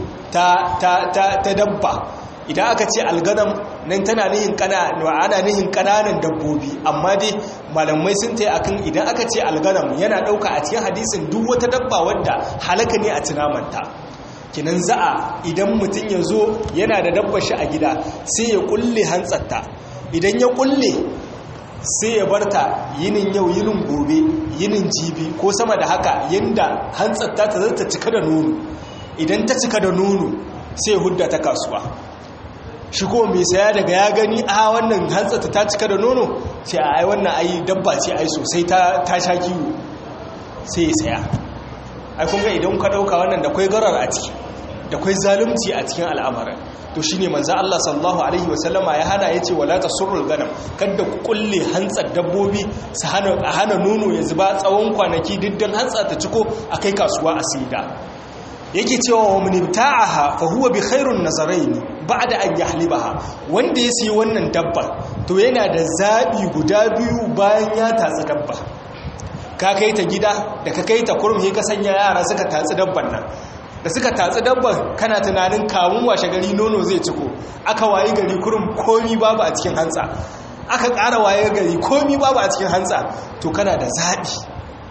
ta dabba idan aka ce alganam nan tana nihin ana nihin kananan dabbobi amma dai malamai sun ta akan idan aka ce alganam yana dauka a cikin hadisin duk wata dabba wadda halaka ne a tunamanta kinan za'a idan mutum ya zo yana da dabbar shi a gida sai ya kulle hantsatta idan ya kulle sai ya barta yinin yau yinin gobe yinin jibi ko sama da haka yanda hantsatta ta zata cika da nono idan ta cika da nono sai hudda ta kasuwa shi ko mai saya daga ya gani a wannan hantsata ta cika da nono ce a ai wannan ai dabba ce ai sosai ta sha kiwo sai ya saya ai kun ga idan ka dauka wannan da kwai garar a ciki da kwai zalunci a cikin al'amarin to shine manzo Allah sallallahu alaihi wasallama ya hana yace wala tasurrul ganam kada ku kulle hantsar dabbobi su hana a hana nono ya zuba tsawon kwanaki diddan hantsa ta ciko akai kasuwa a sida yake cewa wa munibta'aha fa huwa bi khairun nazarain ba'da an yahlibaha wanda ya sayi wannan dabba to yana da zabi guda biyu bayan ya tatsi dabba ka kai ta gida da ka kai ta kurmi ka sanya yara suka tatsi dabban nan da suka tatsi dabban kana tunanin kamun washe gari nono zai ciko aka wayi gari kurum komi babu a cikin hantsa aka ƙara waye gari komi babu a cikin hantsa to kana da zabi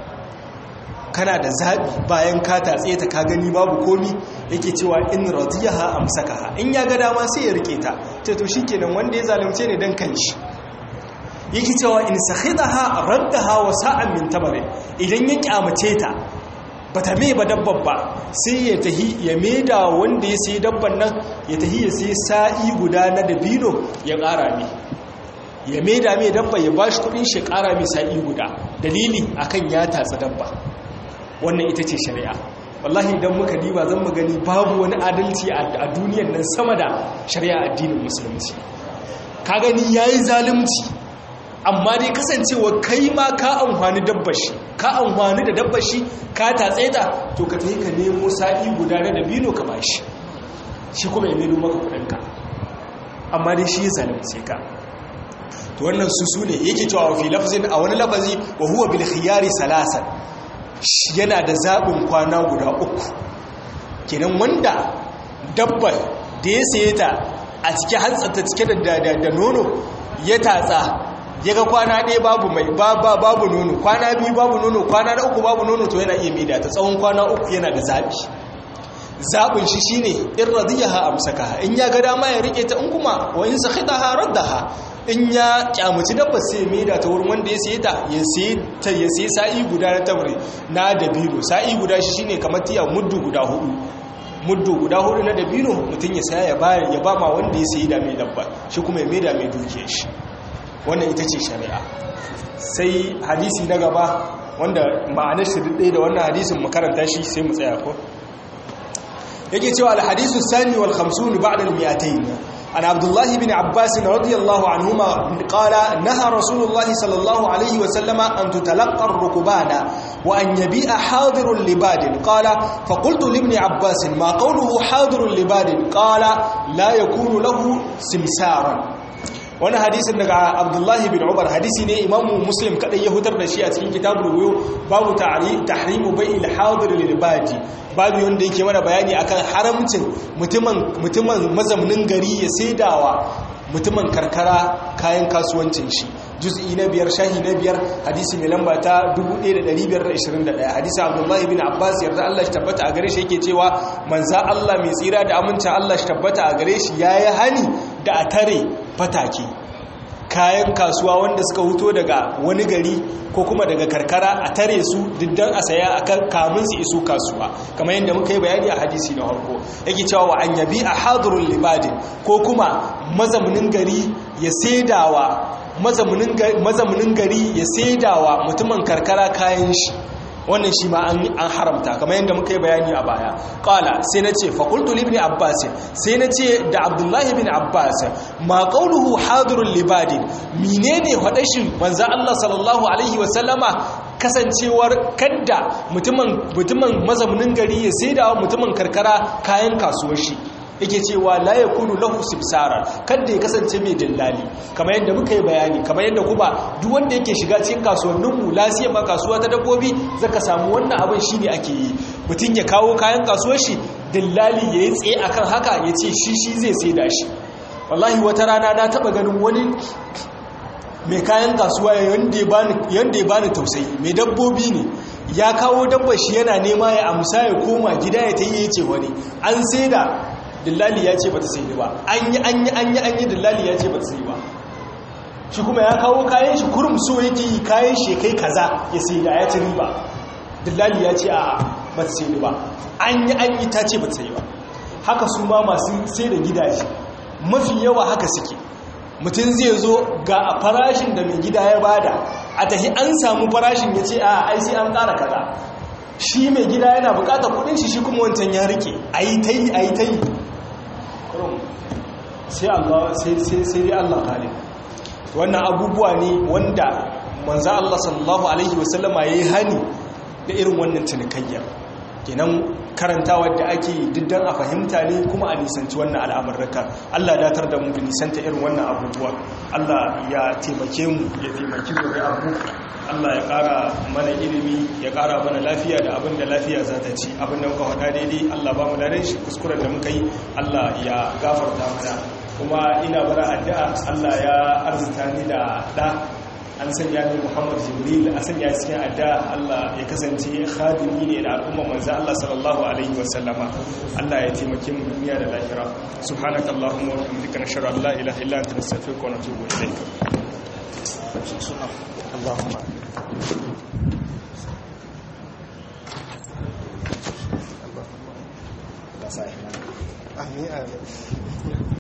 kana da zaɓi bayan ka tatse ta ka gani babu komi yake cewa in radiyaha amsakaha in ya ga dama sai ya rike ta ce to shikenan wanda ya zalunce ne dan kanshi yake cewa in sakhidaha raddaha wa sa'an min tamare idan ya kyamace ta bata me ba dabban ba sai ya tahi ya maida wanda ya sayi dabban nan ya tahi ya sayi sa'i guda na dabino ya ƙara ne ya maida mai dabba ya bashi kudin shi ƙara mai sa'i guda dalili akan ya tatsi dabba wannan ita ce shari'a wallahi idan muka diba zan mu gani babu wani adalci a duniyar nan sama da shari'a addinin musulunci ka gani yayi zalunci amma dai kasancewa kai ma ka amfani dabbar shi ka amfani da dabbar shi ka tatse ta to ka tafi ka nemo sa'i guda na dabino ka bashi shi kuma ya melo maka kudinka amma dai shi ya zalunce ka to wannan su su ne yake cewa fi lafzin a wani lafazi wa huwa bil khiyari salasan yana da zaɓin kwana guda uku kenan wanda dabbar da ya saye ta a cike hantsanta cike da nono ya tatsa ya ga kwana ɗaya babu mai babu nono kwana biyu babu nono kwana na uku babu nono to yana iya maida ta tsawon kwana uku yana da zaɓi zaɓin shi shine in radiyaha amsakaha in ya ga dama ya rike ta in kuma wa in sakhitaha raddaha in ya kyamuci dabba sai maida ta wurin wanda ya saye ta ya saye ta ya saye sa'i guda na tamri na dabino sa'i guda shi shine kamar tiya muddu guda hudu muddu guda hudu na dabino mutum ya saya ya ba ya ba ma wanda ya sayi da mai dabba shi kuma ya maida mai dukiyar shi wannan ita ce shari'a sai hadisi na gaba wanda ma'anar shi ɗaya da wannan hadisin makaranta shi sai mu tsaya ko yake cewa alhadisu sani wal khamsun ba'da al mi'atayn an abdullahi bin abbas radiyallahu anhuma qala naha rasulullahi sallallahu alayhi wa sallama an tutalaqqa ar-rukbana wa an yabi'a hadirun libadin qala fa qultu li ibn abbas ma qawluhu hadirun libadin qala la yakunu lahu simsaran wani hadisin daga abdullahi bin umar hadisi ne imamu muslim kadai ya hutar da shi a cikin kitabul wuyu babu tahrimu bai ilhadir lil badi babu wanda yake mana bayani akan haramcin mutumin mutumin mazaunin gari ya saidawa mutumin karkara kayan kasuwancin shi juz'i na biyar shahi na biyar hadisi mai lamba ta 1521 hadisi abdullahi bin abbas yarda Allah shi tabbata a gare shi yake cewa manza Allah mai tsira da amincin Allah shi tabbata a gare shi yayi hani da a tare fatake kayan kasuwa wanda suka huto daga wani gari ko kuma daga karkara a tare su diddan a saya a kamun su iso kasuwa kamar yadda muka yi bayani a hadisi na harko yake cewa wa an yabi a hadirun libadin ko kuma mazaunin gari ya saidawa mazaunin gari ya saidawa mutumin karkara kayan shi wannan shi ma an haramta kamar yadda muka yi bayani a baya ƙala sai na ce fakultu libni abbas sai na ce da abdullahi bin abbas ma ƙauluhu hadirun libadin mine ne faɗashin manza allah sallallahu alaihi wasallama kasancewar kadda mutumin mazaunin gari ya sai da mutumin karkara kayan kasuwar shi yake cewa la yakunu lahu simsara kada ya kasance mai dillali kamar yadda muka yi bayani kamar yadda kuma duk wanda yake shiga cikin kasuwannin mu lasiya ma kasuwa ta dabbobi zaka samu wannan abin shine ake yi mutum ya kawo kayan kasuwar shi dillali ya yi tsaye akan haka ya ce shi shi zai sai da shi wallahi wata rana na taba ganin wani mai kayan kasuwa yanda ya bani tausayi mai dabbobi ne ya kawo dabba shi yana nema ya amsa ya koma gida ya ta yi ya ce wani an sai da dillali ya ce ba ta sai ba an yi an yi an yi an yi dillali ya ce ba ta sai ba shi kuma ya kawo kayan shi kurum so yake yi kayan shi kai kaza ya sai da ya ci riba dillali ya ce a ba ta sai ba an yi an yi ta ce ba ta sai ba haka su ma masu sai da gidaje mafi yawa haka suke mutum zai zo ga a farashin da mai gida ya bada a tahi an samu farashin ya ce a ai sai an ƙara kaza shi mai gida yana bukatar kudin shi shi kuma wancan ya rike a yi ta yi a yi ta yi sai dai Allah kare wannan abubuwa ne wanda manza Allah sallallahu Alaihi wasallama ya yi hani da irin wannan cinikayyar kenan karantawa da ake diddan a fahimta ne kuma a nisanci wannan al'amurraka Allah datar da mu da nisanta irin wannan abubuwa Allah ya taimake mu ya taimaki mu da abu Allah ya ƙara mana ilimi ya ƙara mana lafiya da abin da lafiya za ta ci abin da muka faɗa daidai Allah ba mu da shi kuskuren da muka yi Allah ya gafarta mana kuma ina bara addu'a Allah ya arzuta ni da ɗa an sanya ni Muhammad Jibril a sanya cikin addu'a Allah ya kasance khadimi ne da al'umma manzo Allah sallallahu alaihi wa sallama Allah ya taimake mu duniya da lahira subhanakallahumma wa bihamdika nashhadu an la ilaha illa anta nastaghfiruka wa natubu ilayk اللهم آمين آمين